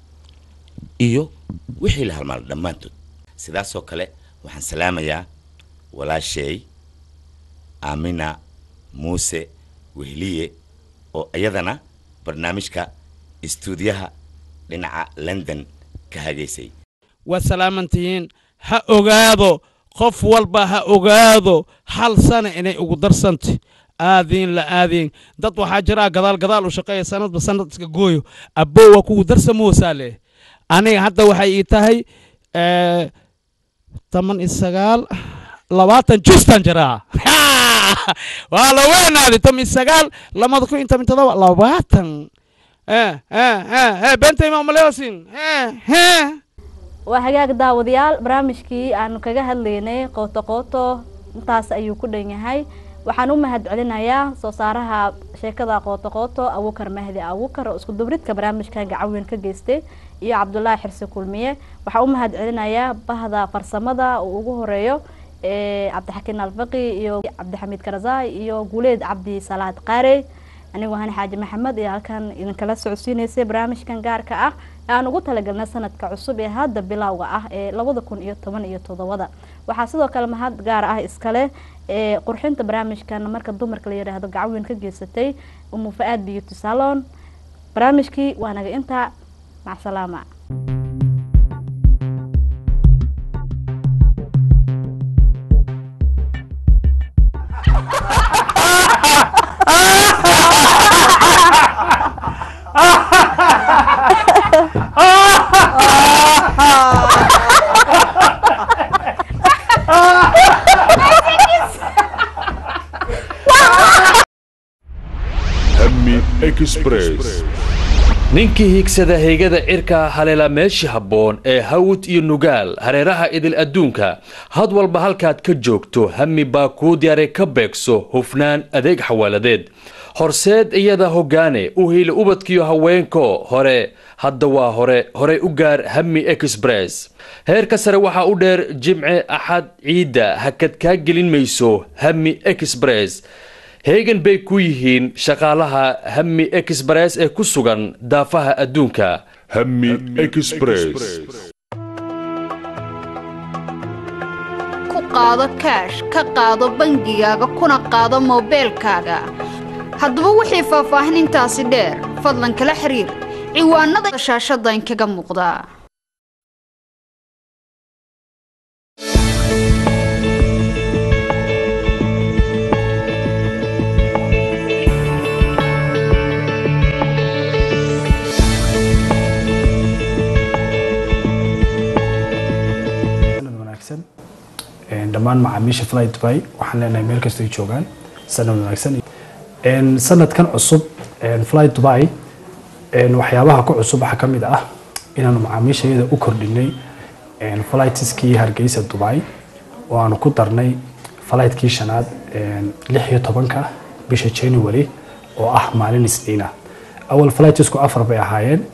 iyo wixii la halmaalo dhammaantood sidaasoo kale waxaan salaamayaa walaasheey aamina muuse wehliye oo iyadana barnaamijka istuudiyaha dhinaca london ka hagaysay waa salaamantihiin ha ogaado qof walba ha ogaado hal sana inay ugu darsanto aadiin la aadiin dad waxaa jiraa gadaal gadaal u shaqeeya sanadba sanad iska gooyo abbo waa kugu darsamoosaa leh aniga hadda waxay ii tahay eh, toban iyo sagaal labaatan justan jiraa waa la weenaaday toban iyo sagaal lamada kun iyo toban iyo todoba labaatan eh eh eh eh bentayma umaleosin eh eh waa hagaag daawadayaal barnaamijkii aanu kaga hadlaynay qooto qooto intaas ayuu ku dhan yahay waxaan u mahad celinayaa soo saaraha sheekada qooto qooto abuukar mahdi abuukar oo isku dubridka barnaamijkan gacaweyn ka geystay iyo cabdulaahi xirsi kulmiye waxaan u mahad celinayaa bahda farsamada uu ugu horeeyo ee cabdixakiin alfaqi iyo cabdixamiid karazaay iyo guuleed cabdi salaad qaarey anigoo hani xaaji maxamed iyo halkan idinkala socodsiineysay barnaamijkan gaarka ah ee aan ugu talagalnay sanadka cusub ee hadda bilowga ah ee labada kun iyo toban iyo toddobada waxaa sidoo kale mahad gaar ah iskale ee qurxinta barnaamijkan marka dumarka la yidhaahdo gacaweyn ka geysatay umu fa-aad beauty salon barnaamijkii waa naga intaa macsalaama Hammi Express. ninkii hiigsada heygada cirka haleela meeshii habboon ee hawd iyo nugaal hareeraha idil adduunka had walba halkaad ka joogto hami baa kuu diyaaray ka beegso hufnaan adeeg xawaaladeed horseed iyada hoggaane u hiili ubadkiyo haweenko hore hadda waa hore horey u gaar hami express heerka sare waxaa u dheer jimce axad ciidda hakad kaa gelin mayso hami express heegan bay ku yihiin shaqaalaha hami express ee ku sugan daafaha adduunka Hammi Express. ku qaado kaash ka qaado bangigaaga kuna qaado moobeelkaaga haddaba wixii faahfaahinintaasi dheer fadlan kala xiriir ciwaanada shaashadda inkaga muuqdaa sanad wanaagsan Een, dhammaan macaamiisha fly dubai waxaan leenahay meel kastoo ay joogaan sanad wanaagsan Een, sanadkan cusub een, fly dubai een, waxyaabaha ku cusub waxaa ka mid ah inaanu macaamiishayada u kordhinay een, flightskii hargeysa dubai oo aanu ku darnay fligtkii shanaad een, lix iyo tobanka bisha january oo ah maalin isniina awal flightsku afar bay ahaayeen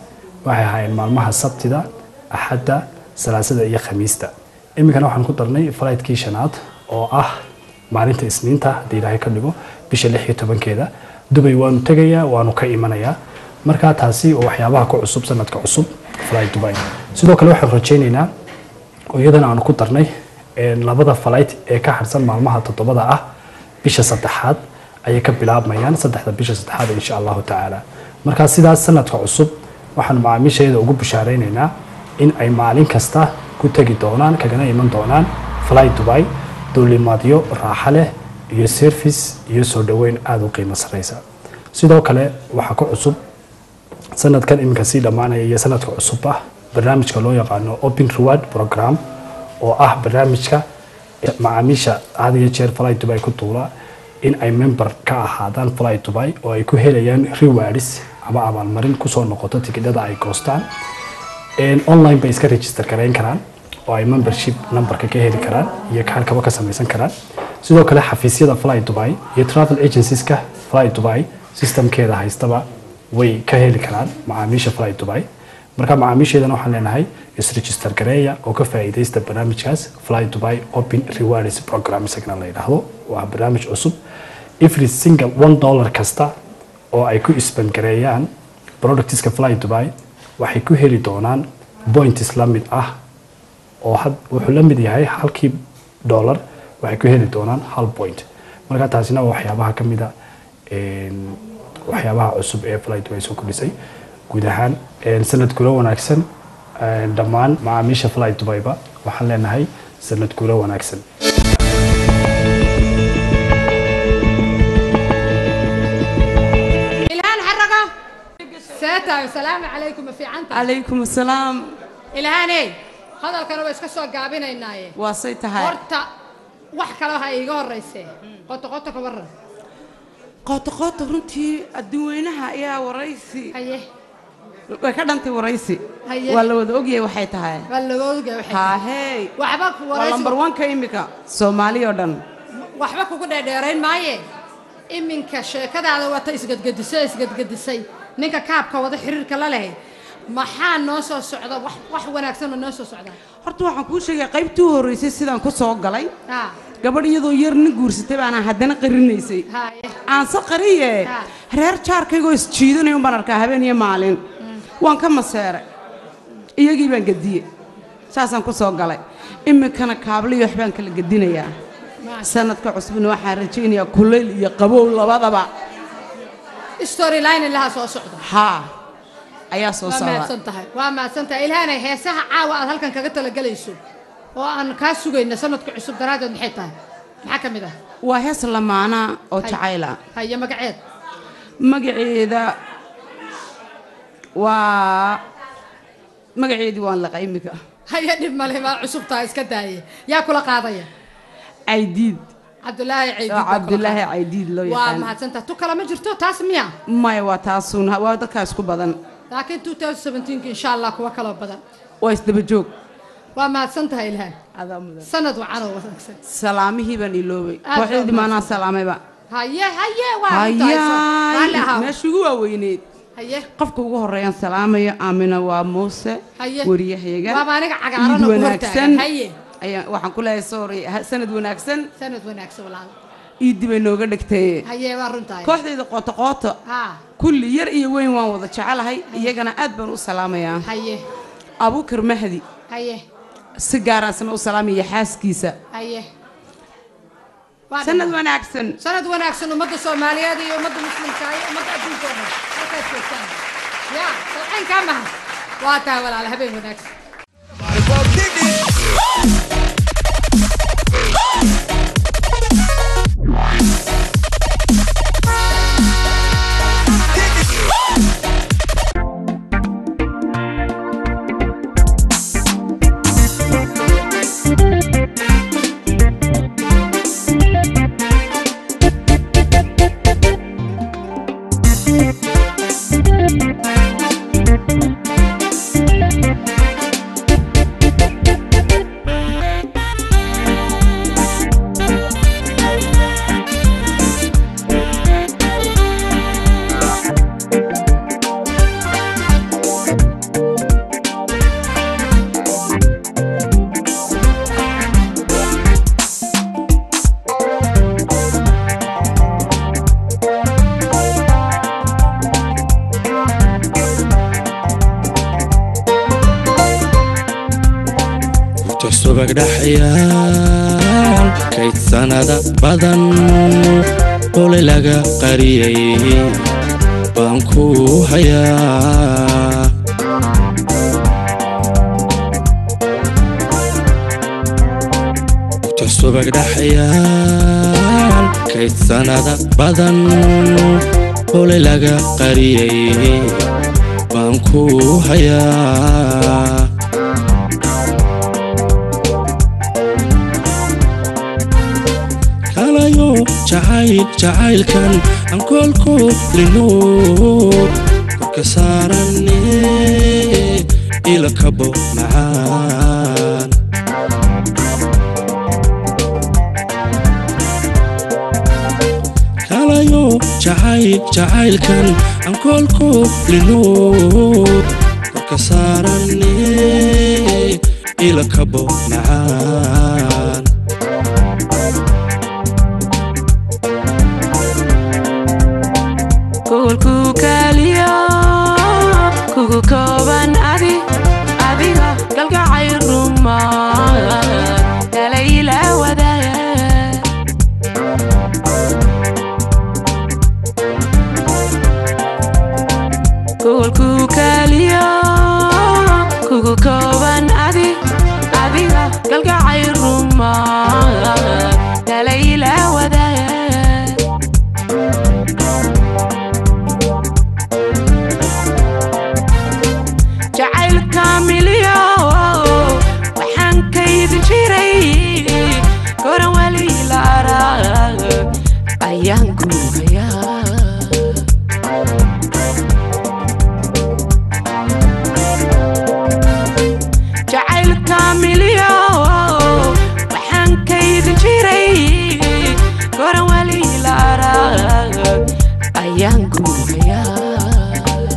waxay ahaayeen maalmaha sabtida axadda salaasada iyo khamiista iminkana waxaan ku darnay fligtkii shanaad oo ah maalinta isniinta haddii ilaahay ka dhigo bisha lix iyo tobankeeda dubay waanu tegayaa waanu ka imanayaa markaa taasi oo waxyaabaha ku cusub sanadka cusub flight dubai sidoo kale waxaan rajaynaynaa oo iyadana aanu ku darnay een, labada flight ee ka harsan maalmaha toddobada ah bisha saddexaad ayay ka bilaabmayaan saddexda bisha saddexaad insha allahu tacaala markaa sidaas sanadka cusub waxaanu macaamiisheeda ugu bishaaraynaynaa in ay maalin kasta ku tegi doonaan kagana iman doonaan fly dubai duulimaadyo raaxo leh iyo service iyo soo dhoweyn aada u qiimo sareysa sidoo kale waxaa ku cusub sanadkan iminka sii dhammaanaya iyo sanadka cusub ah barnaamijka loo yaqaano open reward program oo ah barnaamijka macaamiisha had iyo jeer fly dubai ku duula in ay member ka ahaadaan fly dubai oo ay ku helayaan rewards ama abaalmarin kusoo noqoto tikidhada ay goostaan Een, online bay iska register gareyn karaan oo ay membership numberka ka heli karaan iyo kaarkaba ka samaysan karaan sidoo kale xafiisyada fly dubai iyo travel agencieska fly dubai systemkeeda haystaba way ka heli karaan macaamiisha fly dubai marka macaamiisheedana waxaan leenahay isregister gareeya oo ka faa'iidaysta barnaamijkaas fly dubai open rewards program isagana la yidhaahdo waa barnaamij cusub every single one dollar kasta oo ay ku isban gareeyaan productska fly dubai waxay ku heli doonaan points la mid ah oo had wuxuu la mid yahay halkii dollar waxay ku heli doonaan hal point marka taasina waa waxyaabaha ka mid a een, waxyaabaha cusub ee fly dubai soo kordhisay guud ahaan een, sanad gulo wanaagsan een, dhammaan macaamiisha fly dubaiba waxaan leenahay sanad gulo wanaagsan ilhaan xarago seetahay salaamu calaykum ma fiicanta calaykum asalaam ilhaaney hadalkana waa iska soo gaabinaynaaye waa say tahay horta wax kale ha iiga horraysee qoto qoto ka warran qooto qooto runtii adduunweynaha ayaa waraysi haye way ka dhantay waraysi Haye. waa la wada ogyahay waxay tahay waa laga ogaa waxay haahey waxba ku waa lambar waraysi wanka imika soomaali oo dhan waxba kugu dheerdheerayn maaye iminka sheekadaada wata isgadgadisay isgadgadisay ninka kaabka wada xiriirka la leh maxaa noo soo socda wax wax wanaagsan oo noo soo socda horta waxaan kuu sheegay qaybtii u horreysay sidaan ku soo galay ha gabadh iyadoo yar nin guursatay baana haddana qarinaysay haye aanse qariye Ha. reer jaarkaygoo isjiidanaya baan arkaa habeen iyo maalin waan ka maseeray iyagii baan gediye saasaan ku soo galay iminkana kaabli iyo waxbaan kala gedinayaa sanadka cusbuna waxaan rajaynayaa kulayl iyo qabow labadaba storyline laha soo socda haa ayaa soo waa socda mahadsan tahay waa mahadsan tahay ilhaanay heesaha caawa aad halkan kaga talagelayso oo aan kaa sugayna sanadka cusub daraaddeed maxay tahay maxaa ka mid ah waa hees lamaana oo Hay. jacayla haye magaceed magaceeda waa magaceedii waan laqa imika haye dhib male waa cusub tahay iska daaye yaa kula qaadaya caydiid cabdulaahi caydiid oo baa kula cabdulaahi qaadaya. caydiid loo waa yaqaan mahadsan tahay tu kale ma jirto taas miya maya waa taasuun waa dadkaa isku badan laakiin 2017 insha allah kuwa kaloo badan waa isdaba joog waa mahadsan tahay ilhaan adaa mudan sanad wacan oo wanaagsan salaamihii baan iloobay Aad kooxdeedii baa maanaa salaamayba haye haye waa runtahay. Raalli hayaay ahaw. meesha ugu waaweyneed haye qofka ugu horeeyaan salaamayo aamina waa muuse Haye. wariyahayga Waaba aniga cagaaran oo Iid ku wanaagsan hortaagan. Haye. ayaa waxaan ku leeyahay sorry ha- sanad wanaagsan sanad wanaagsan walaal iiddi bay nooga dhigtay haye waa runtahay kooxdayda qooto qooto ha kulli yar iyo weyn waan wada jecelahay iyagana aad baan u salaamayaa haye abuukar mahdi haye si gaaraasna u salaamaya xaaskiisa haye Waa sanad dhinac. wanaagsan sanad wanaagsan ummadda soomaaliyeed iyo ummadda muslimka iyo ummadda adduunka oo dhan halkaad joogtaan ya salcayn kaa maha waa tahay walaal habeen wanaagsan subag dhaxyaal kayd sanada badan olay laga qariyay baan ku hayaa subag dhaxyaal kayd sanada badan olay laga qariyay baan ku hayaa kalayo jacayl jacaylkan aan koolku lino korka saarane ila kabo macaan kalayo jacayl jacaylkan aan koolku lino korka saarane ila kabo macaan kuulku kaaliyo kugu kooban adi adiga galgacay ruma kalayla wadaaga kuulku kaaliyo kugu kooban adi adiga galgacay ruma kalayla wadaaga jacaylka milyo waxaan kaydin jiray goran wali la arag ayaan ku hayaa jacaylka milyo waxaan kaydin jiray goran wali la arag ayaan ku hayaa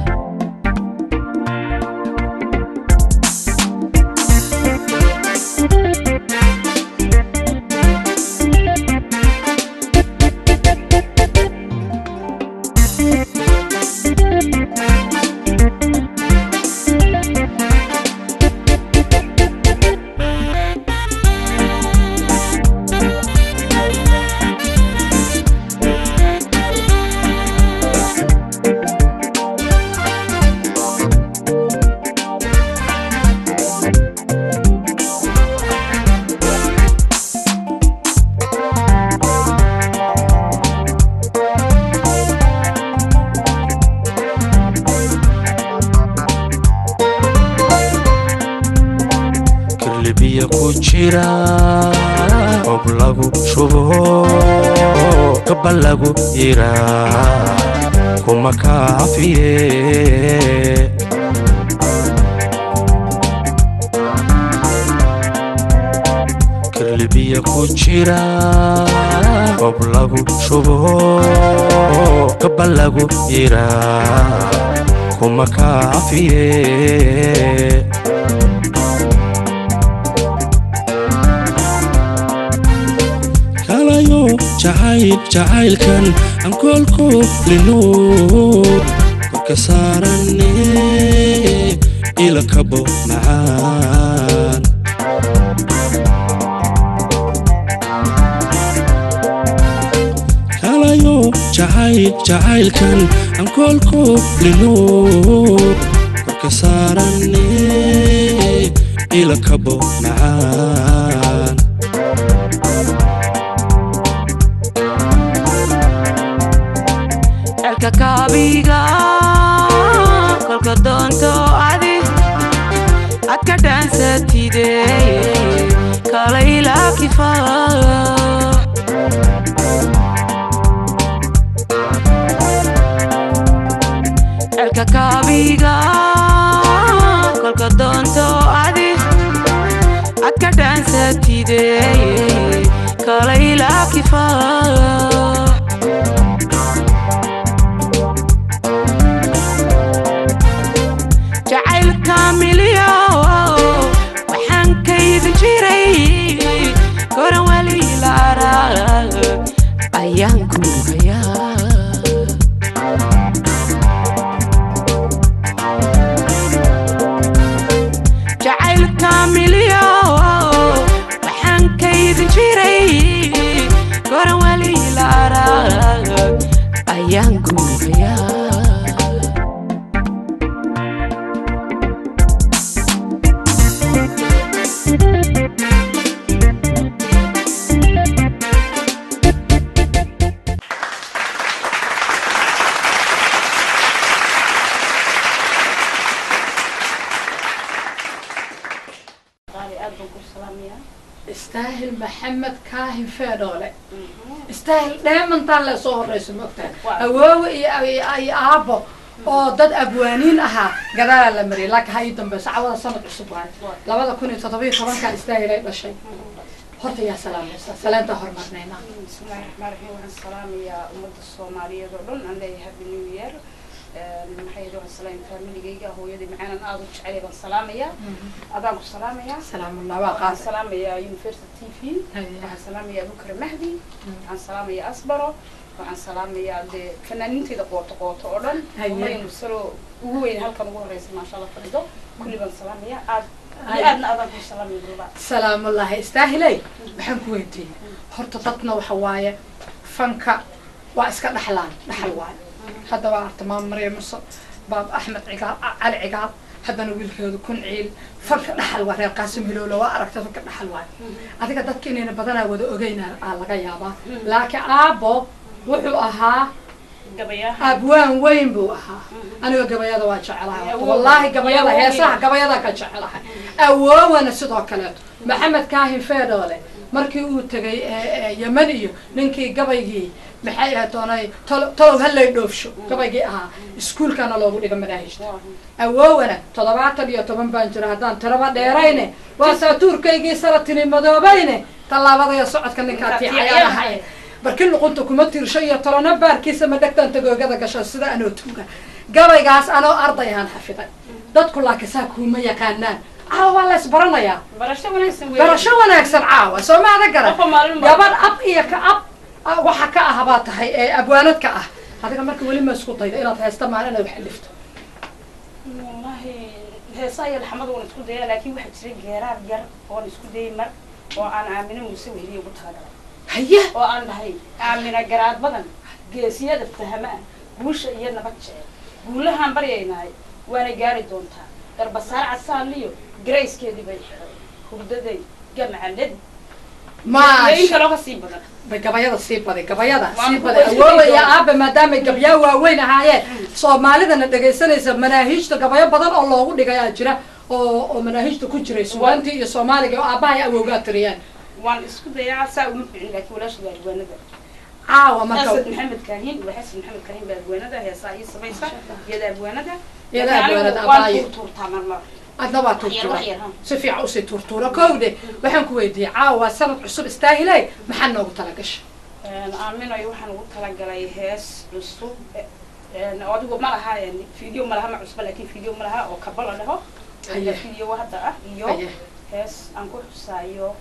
kirlibiya ku jira qob lagu shubo gabba lagu yira kuma kaafiye kirlibiya ku jira qob lagu shubo gabba lagu yira kuma kaafiye kalayo jacayl jacaylkan aan koolku lino korka saarane ila kabo macaan kalayo jacayl jacaylkan aan koolku lino korka saarane ila kabo macaan elka kaabiga kolka doonto adi ad ka dhaansatide kalayla kifa elka kaabiga kolka doonto adi ad ka dhaansatide kalayla kifa jacaylka milyo waxaan kaydin jiray goran wali la arag ayaan ku hayaa jacaylka milyo ayaan guurayaa istaahil maxamed kaahin feedhoole istaahil dheemantaan le soo horeyso maogtahay awoowe iyo iyo- iyo aabo oo dad abwaaniin ahaa gadaalaa la mariyay laakiin ha ii dambeyso cawada sanad cusub waayo labada kun iyo toddoba iyo tobankaa istaahil ay dhashay horta yaa salaamaysa saleentaa hormarnaynaa bismillahi raxmaan raxiim waxaan salaamayaa ummadda soomaaliyeed oo dhan aan leeyahay happy new year maxay yidhi waxaan salaam faamiligayga hooyadii macaanan aada u jecelay baan salaamayaa adaan ku salaamayaa salaamullah waa qaas waxaan salaamayaa university t v waxaan salaamayaa abukar mahdi waxaan salaamayaa asbaro waxaan salaamayaa dee fanaaniinteyda qooto qooto oo dhan Haye. umaynu salo ugu weyn halkan ugu horeysa maasha allah fadhido kulli baan salaamayaa aad iyo aadna adaan ku salaamaya duuba salaamullahi istaahiley waxaan ku weydiiyey horta dadna waxa waaye fanka waa iska dhaxlaan dhaxal waaye hadda waa arta maam maryam muse baab axmed cigaal A- cali cigaal haddana wiilkeedu kun ciil fanka dhaxal waa reer qaasim hilowle waa aragta fanka dhaxal waaye adiga dadka inayna badanaa wada ogeyna aa laga yaabaa laakiin aabo wuxuu ahaa gabayaha abwaan weyn buu ahaa aniga gabayada waa jecelahay Awow. wallaahi gabayada Awow. heesaha gabayada ka jecelahay awoowana sidoo kaleeto maxamed kaahin feedhoole markii uu tegay ee, ee, yemen iyo ninkii gabaygii maxay ahayd doonay tolo- tolow hallay dhoofsho gabaygii ahaa iskuulkana loogu dhiga madaahijta awoowana toddobaatan iyo toban baan jira haddaan tiraba dheerayne waa saatuurkaygii saratini madoobayne tallaabadaya socodka ninkaa tiicayanahay barkin luqunta kuma tiirsho iyo tolona baarkiisa ma dhegtaan tagoogada gasho sida anoo tuuga gabaygaas anoo arday ahaan xafiday dadku laakiin saa kuuma yaqaanaan caawa waa la isbaranayaa barasho wanaagsan weeye. barasho wanaagsan caawa soo maada garan Qofka maalin baa- gabadh ab iyo ka ab ah, waxa ka ah baa tahay ee abwaanad ka ah adiga marka weli ma isku dayda inaad haysta maalin inaad wax alifto wallahi heesaha iyo laxmada waan isku dayaa laakiin waxaa jira geeraar yar oon isku dayay mar oo aan aamino muuse weheliya ugu talagalay haye oo aan dhahay aamina garaad badan geesiyada fahama ah guusha iyo nabad jecel guulahaan baryaynahay waana gaari doontaa garbasaar casaaliyo garayskeedii bay xiray hurdaday gamcaned Maasha. in kaloo kasii badan bay gabayada sii baday gabayada Waan sii ku baday qoyska awoowa iyo doona. aabe maadaamay gabyaa waaweyn ahaayeen soomaalidana dhegaysanaysa manaahiijta gabayo badan oo loogu dhigay aa jira oo oo manaahiijta ku jiray suwaantii iyo soomaaliga oo aabahay awowgaa tiriyaan waan isku dayaa saa uma ficin laakiin walaasha waa adwaanada caawa marka xasan maxamed kaahin waa xasan maxamed kaahin baa adwaanada heesaa ii samaysa iyada adwaanada Iyada Laakiin adwaanada, anigu waan abaayo. tuurtuurtaa marmar adna waa Wax yar, tuurtuura wax yar, ha. si fiican usii tuurtuura kowde waxaan ku weydiiyey caawa waa sanad cusub istaahilay maxaa noogu talagasha aaminayo waxaan ugu talagalay hees cusub een, oo adigu ma laha een, video ma laha ma cusba laakiin video ma laha oo kaba la dhaho Haye. video hadda ah iyo Haye. hees aan ku xusaayo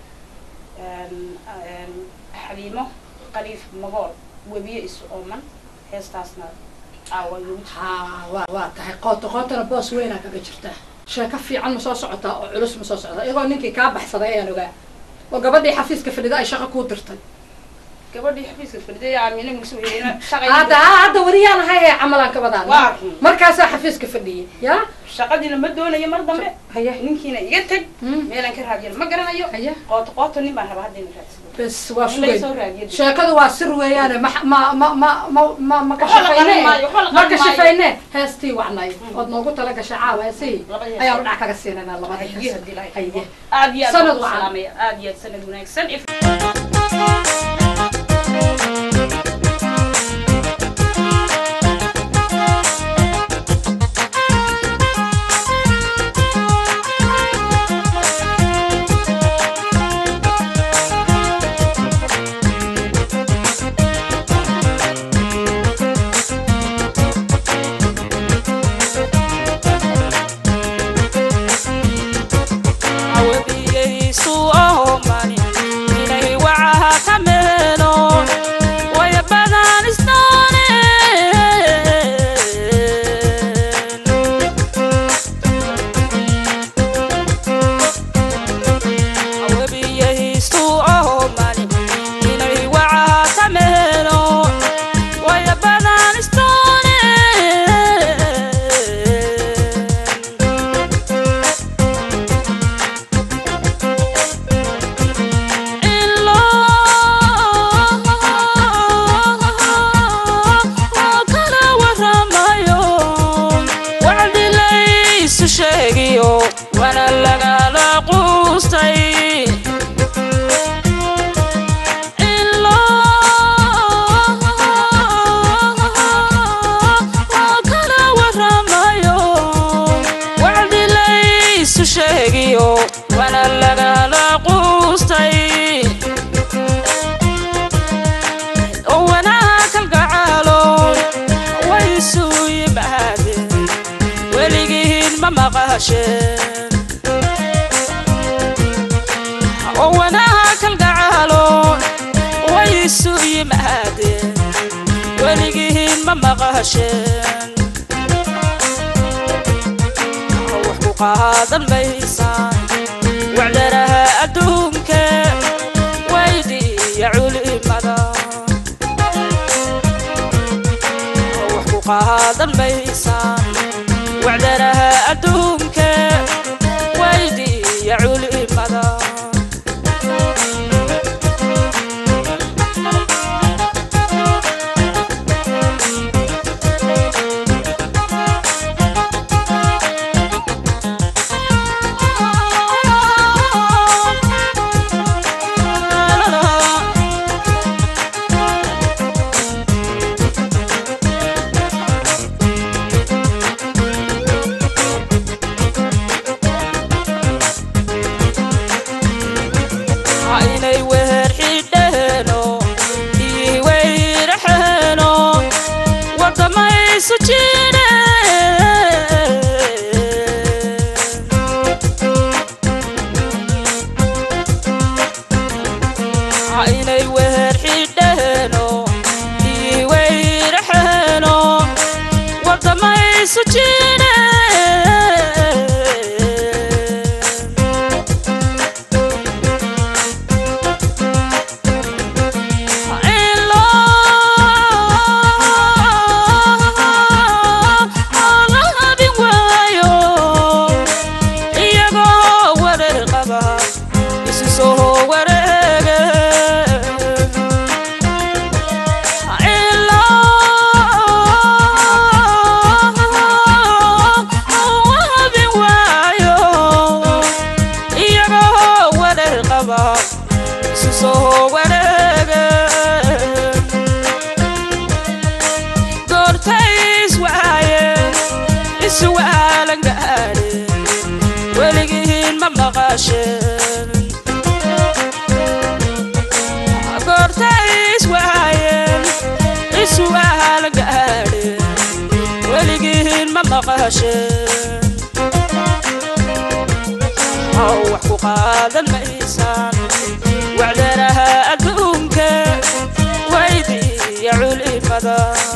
een, een, xaliimo qaliif magool webiye isu ooman heestaasna aawa lagu haa waa waa tahay qooto qootana boos weynaa kaga jirtaa sheeko fiican ma soo socotaa oo culus ma soo socotaa iyagoo ninkii kaa baxsaday ayaan ogaa oo gabadhii xafiiska fadhida ay shaqo kuu dirtay gabadhii xafiiska fadhiday aamina muuse weyna hadda hadda wariyaan ahay ee camalaan ka badaan Waa. markaasaa xafiiska fadhiyay yaa shaqadiina ma doonayo mar dambe haye ninkiina iga tag meelaan ka raadiyana ma garanayo qooto qooto nin baan rabaa hadda ina raadsado bes waa In laga soo sugay raadiyo. sheekadu waa sir weeyaane ma ma ma ma ma ma ma ka Waxba la qarin shafayne maayo, waxba la ma qarin ka maayo. shafayne heestii wacnay ood noogu tala gashay caawa heesii Labada hees. ayaanu dhac kaga siinanaa labada Haye, hees haddii ilaahay haye aad iyo aad Sanad baan u wacan. salaamaya aad iyo aad sanad wanaagsan If- awabiyeysu ahomani inay wacaha ka mee sheegiyo wana lagala quustay in loo kala waramayo wacdi laysu sheegiyo wana lagala quustay oo wanaag kalgacaalo waysu yimaadeen weligiin ma maqasheen oo wanaag kalgacaalo waysu yimaadeen weligiin ma maqasheen wax ku qaadan maysaan wacdaraha adduunke waydiiya culimada wax ku qaadan maysaan wacdaraha adduunke waydiiya culimada inay weer xidheeno ii weyraxeeno wadamaysu jidheen inay weer xidheeno ii weyraxeeno wadamaysu jidheen Isu soo wareege goortays waayeen isu waalan gaadheen weligiin ma maqasheen goortays waayeen isu waalan gaadheen weligiin ma maqasheen oo wax ku qaadan maysaan wacdaraha adduunke waydiiya culimada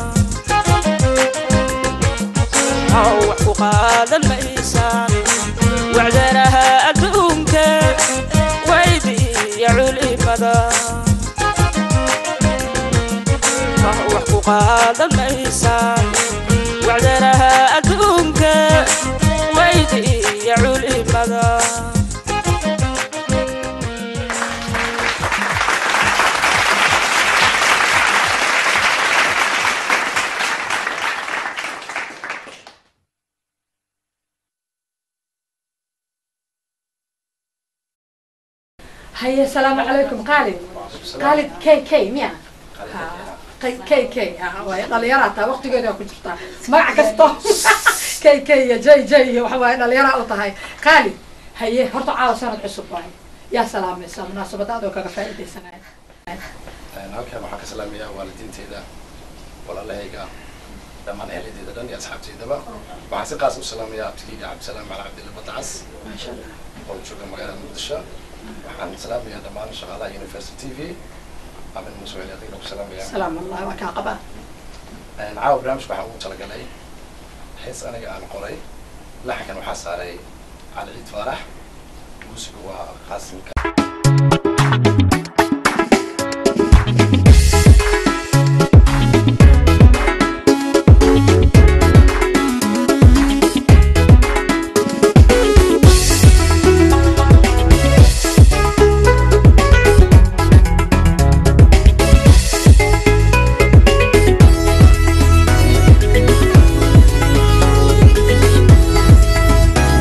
oo wax ku qaadan maysaan wacdaraha adduunke waydiiya culimada oo wax ku qaadan maysaan wacdaraha adduunke waydiiya culimada haye asalaamu calaykum khaalid khaalid k k miya k k waay dhalinyaraa taa waqtigeeda ku jirtaa magac kasto k k iyo j j iyo waxa waaye dhalinyaraa u tahay khaalid haye horta caawa sanad cusub waaye yaa salaamaysa munaasabada adoo kaga faa'iidaysanaya halkan waxaan ka salaamayaa waalidiinteyda walaalahayga dhammaan ehladeyda dhan iyo asxaabteydaba waxaan si qaas u salaamayaa abtigeyga cabdisalaam cali cabdilla badacas oo jooga magaalada muqdisho waxaan salaamayaa dhammaan shaqaalaha university t v amin musuel adigna ku salaamayaa salaam allah waa kaa qabaa caawa barnaamijka waxaan ugu talagalay hees aniga aan qoray laxankan waxaa saaray cali ciid faarax muusiga waa qaasimka Thank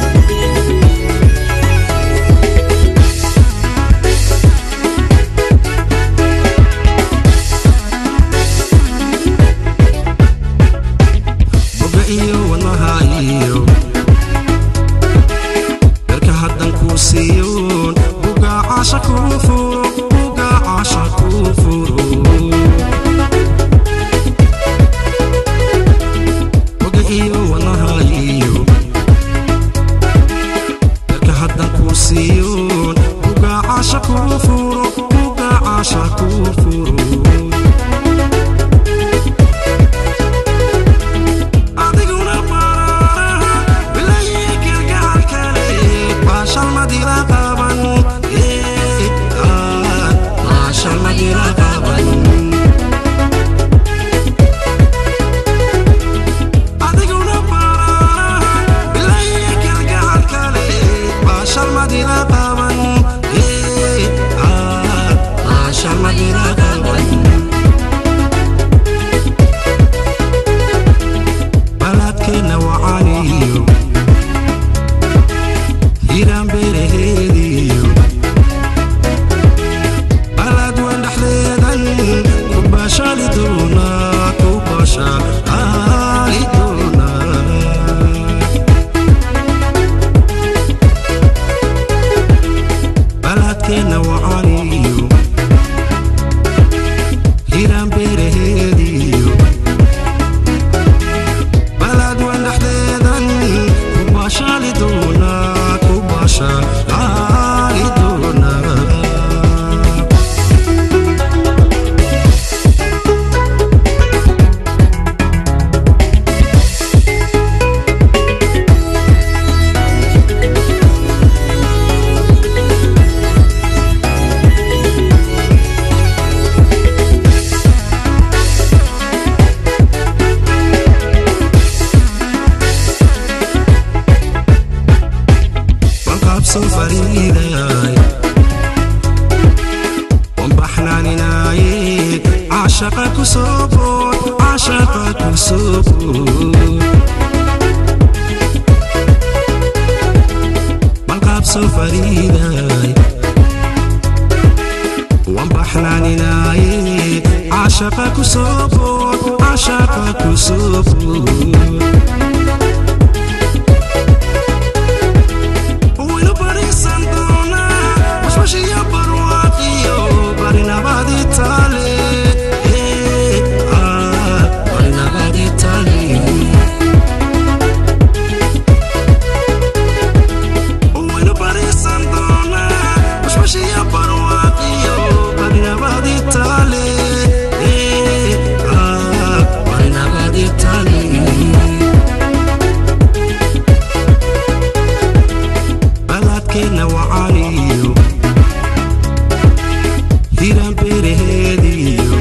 soo fariiday wambaxnaaninaaye caashaqa ku soo bood caashaqa ku soo bood balqaab soo fariiday wambaxnaaninaaye caashaqa ku soo bood caashaqa ku soo bood waynu bariisan doonaa washwashiyo barwaaqiyo barinabadi taale Eh, ah, barinabadi taale waynu bariisan doonaa washwashiyo barwaaqiyo barinabadi taale Eh, ah, barinabadi taale baladkeenna wacaaniyo hiran beeraheediyo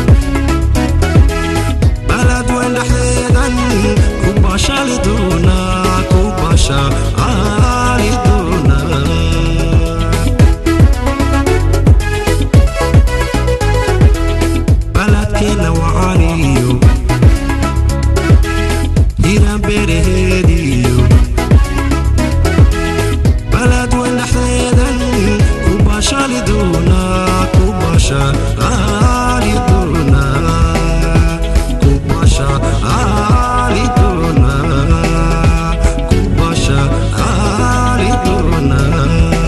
balad weyn dhexdeedan ku bashali doonaa ku bashaali doonaa baladkeenna wacaaniyo hiran beeraheediyo balad weyn dhexdeedan ku bashali doonaa ku bashaali doonaa ku bashaali doonaa ku bashaali doonaa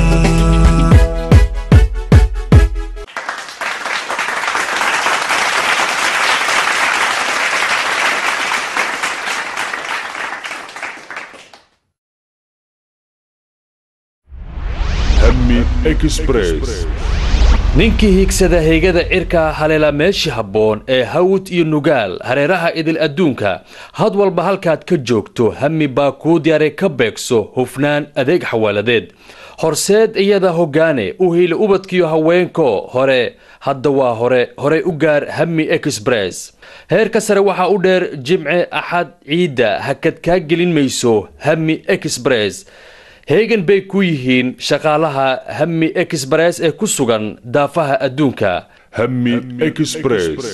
Hammi Express. ninkii hiigsada heygada cirka haleela meeshii habboon ee hawd iyo nugaal hareeraha idil adduunka had walba halkaad ka joogto hami baa kuu diyaaray ka beegso hufnaan adeeg xawaaladeed horseed iyada hoggaane u hiili ubadkiyo haweenko hore hadda waa hore horey u gaar hami express heerka sare waxaa u dheer jimce axad ciidda hakad kaa gelin mayso hami express heegan bay ku yihiin shaqaalaha hami express ee ku sugan daafaha adduunka Hammi Express.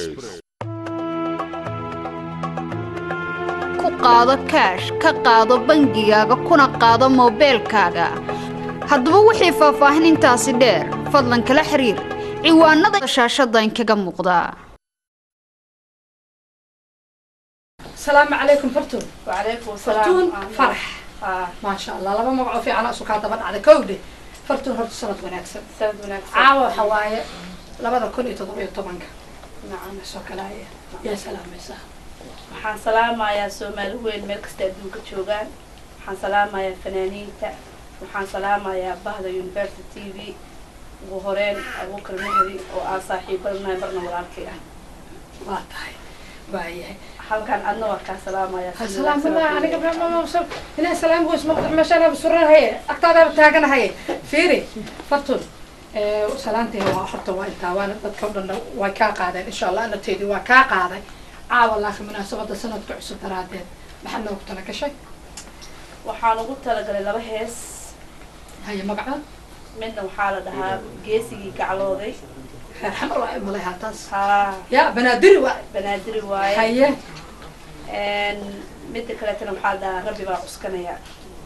ku qaado kaash ka qaado bangigaaga kuna qaado moobeelkaaga haddaba wixii faahfaahinintaasi dheer fadlan kala xiriir ciwaanada shaashada inkaga muuqdaa السلام عليكم فرتون وعليكم فرتون فرح ما شاء الله لما مقعو في عنا سكان طبعا على كودي فرتون هرت سنة وناكسن سند wanaagsan عاوة حواية لبدا كل يتضبيع طبعا نعم سوكلاية يا سلام يا سلام waxaan salaamayaa soomaali weyn meel kasta adduunka joogaan waxaan salaamayaa fanaaniinta waxaan salaamayaa bahda university t v ugu horeyn abuukar mahdi oo aan saaxiibannahay marna walaalkay ah waa tahay waayahay halkan adna waa kaa salaamayaa si السلام wanaagsan الله oo أنا keliya. قبل ما أوصل هنا سلام بوس مقطع مشان بسرعة هي أكتر بتاعنا هي فيري فرتون سلامتي هو حتى وين تاوان بتكون وكا قاعدة إن شاء الله أنا تيدي وكا قاعدة عا والله في مناسبة السنة كعسو ترادين محنا وقتنا كشيء waxaan ugu talagalay laba hees هي مقعد midna waxaa la dhahaa geesigii gaclooday حمر واحد ملاها تاس haa يا بنادري واحد banaadiri waaye هي Een, midda kaleetana waxaa la dhahaa rabbi baa cuskanaya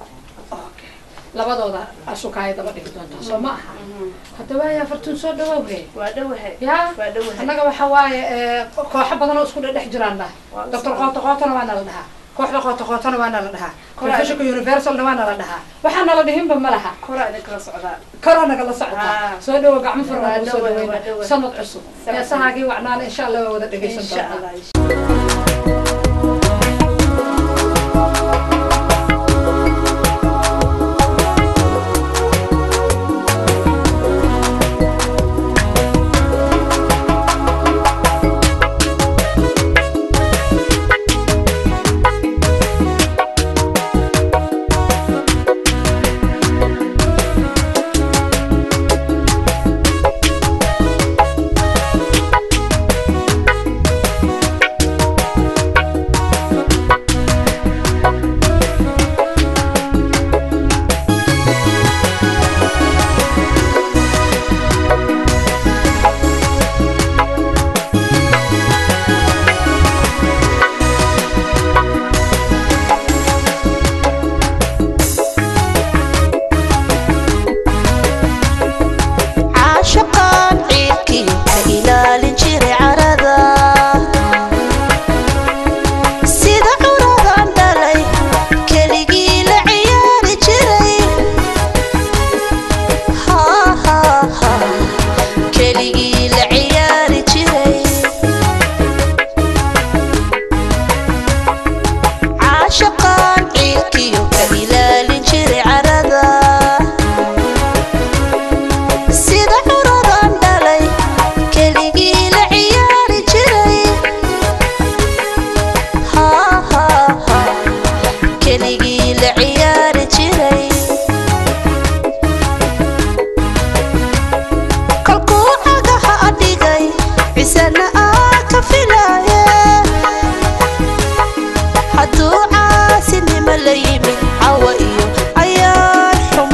labadooda asukaaya daba dhigi doontaa soo ma aha hadda waaya fartuun soo dhawowhe waa dhowahay ya waa dhowahay annaga waxa waaye eh, kooxo badan oo isku dhedhex jiraan dhahay doctor qoota qootana waa nala dhahaa kooxda qoota qootana waa nala dhahaa Kora- professionka universalna waa nala dhahaa waxaa nala dhihinba ma laha koraa idinkala socdaa kora nagala socotaa Ah. soo dhawo gacmo Waa furna soo dhawahay, waa dhaweyna dhawahay. sanad cusub Sanad heesahaagii wacnaana insha allah waa wada dhegeysan insha doonaa allah Hammi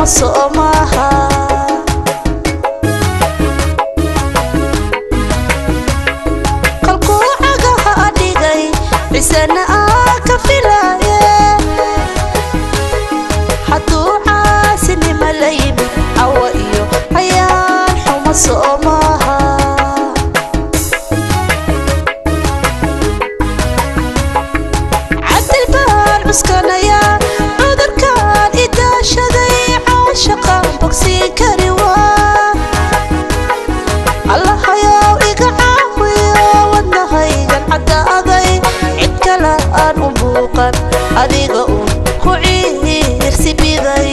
xumo soo maaha qalkuu cagaha dhigay cisana aa ka filaaye hadduu caasinima la yimid cawa iyo ayaan xumo soo maaha cadil baan cuskanayaa cudurkaan idaashaday caashaqaan bogsiin kari waa allahayow iga caawiyo wadnahaygan caddaaday cid kale aan u muuqan adiga uun ku ciirsi biday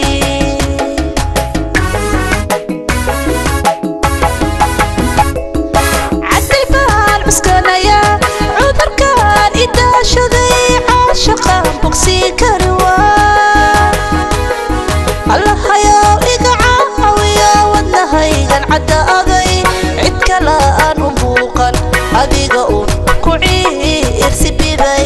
cadil baan cuskanayaa cudurkaan idaashaday caashaqaan bogsiin kari waa allahayow iga caawiyo wadnahaygan caddaaday cid kale aan u muuqan adiga uun ku ciirsi biday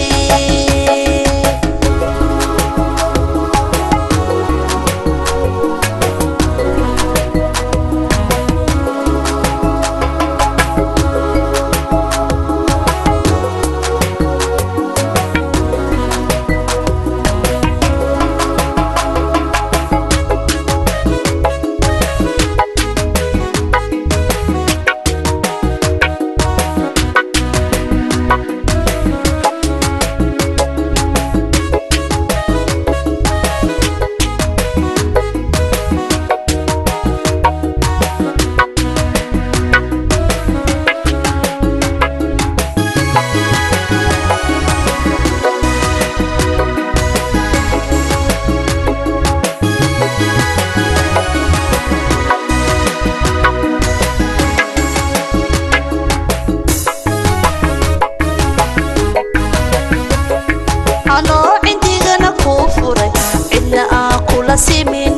anoo cindigana kuu furay cidna aan kula simin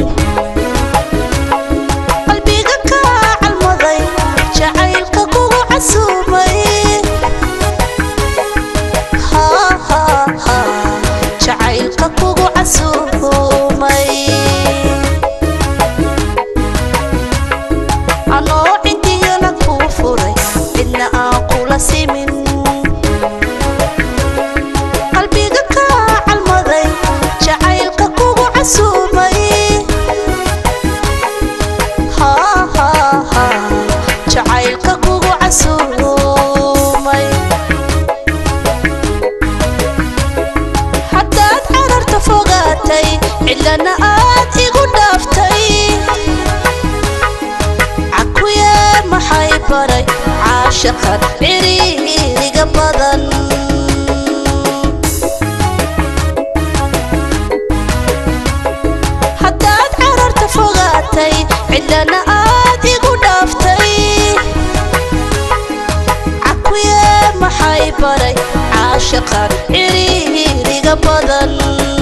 qalbiga kaa calmaday jacaylka kugu casuumay Ha, ha, ha, jacaylka kugu casuumay anoo cindigana kuu furay cidna aan kula simin qalbiga kaa calmaday jacaylka kugu casuumay Ha, ha, ha, jacaylka kugu casuumay haddaad cararta fogaatay cidlana aad igu dhaaftay cakuye maxay baray caashaqan ciriiriga badan haddaad cararta fogaatay cidlana aad igu dhaaftay cakuye maxay baray caashaqan ciriiriga badan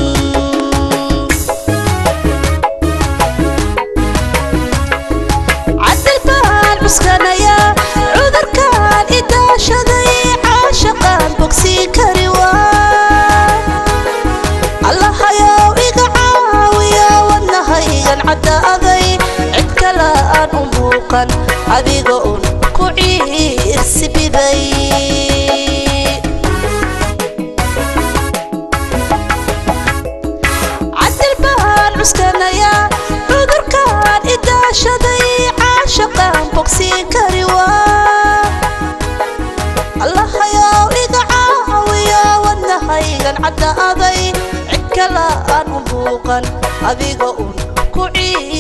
cadil baan cuskanayaa cudurkaan idaashaday caashaqaan bogsiin kari waa allahayow iga caawiyo wadnahaygan caddaaday cid kale aan u muuqan adiga un ku ciirsi biday cadil baan cuskanayaa cudurkaan idaashaday caashaqaan bogsiin kari waa allahayow iga caawiyo wadnahaygan caddaaday cid kale aan u muuqan adiga un ku ciir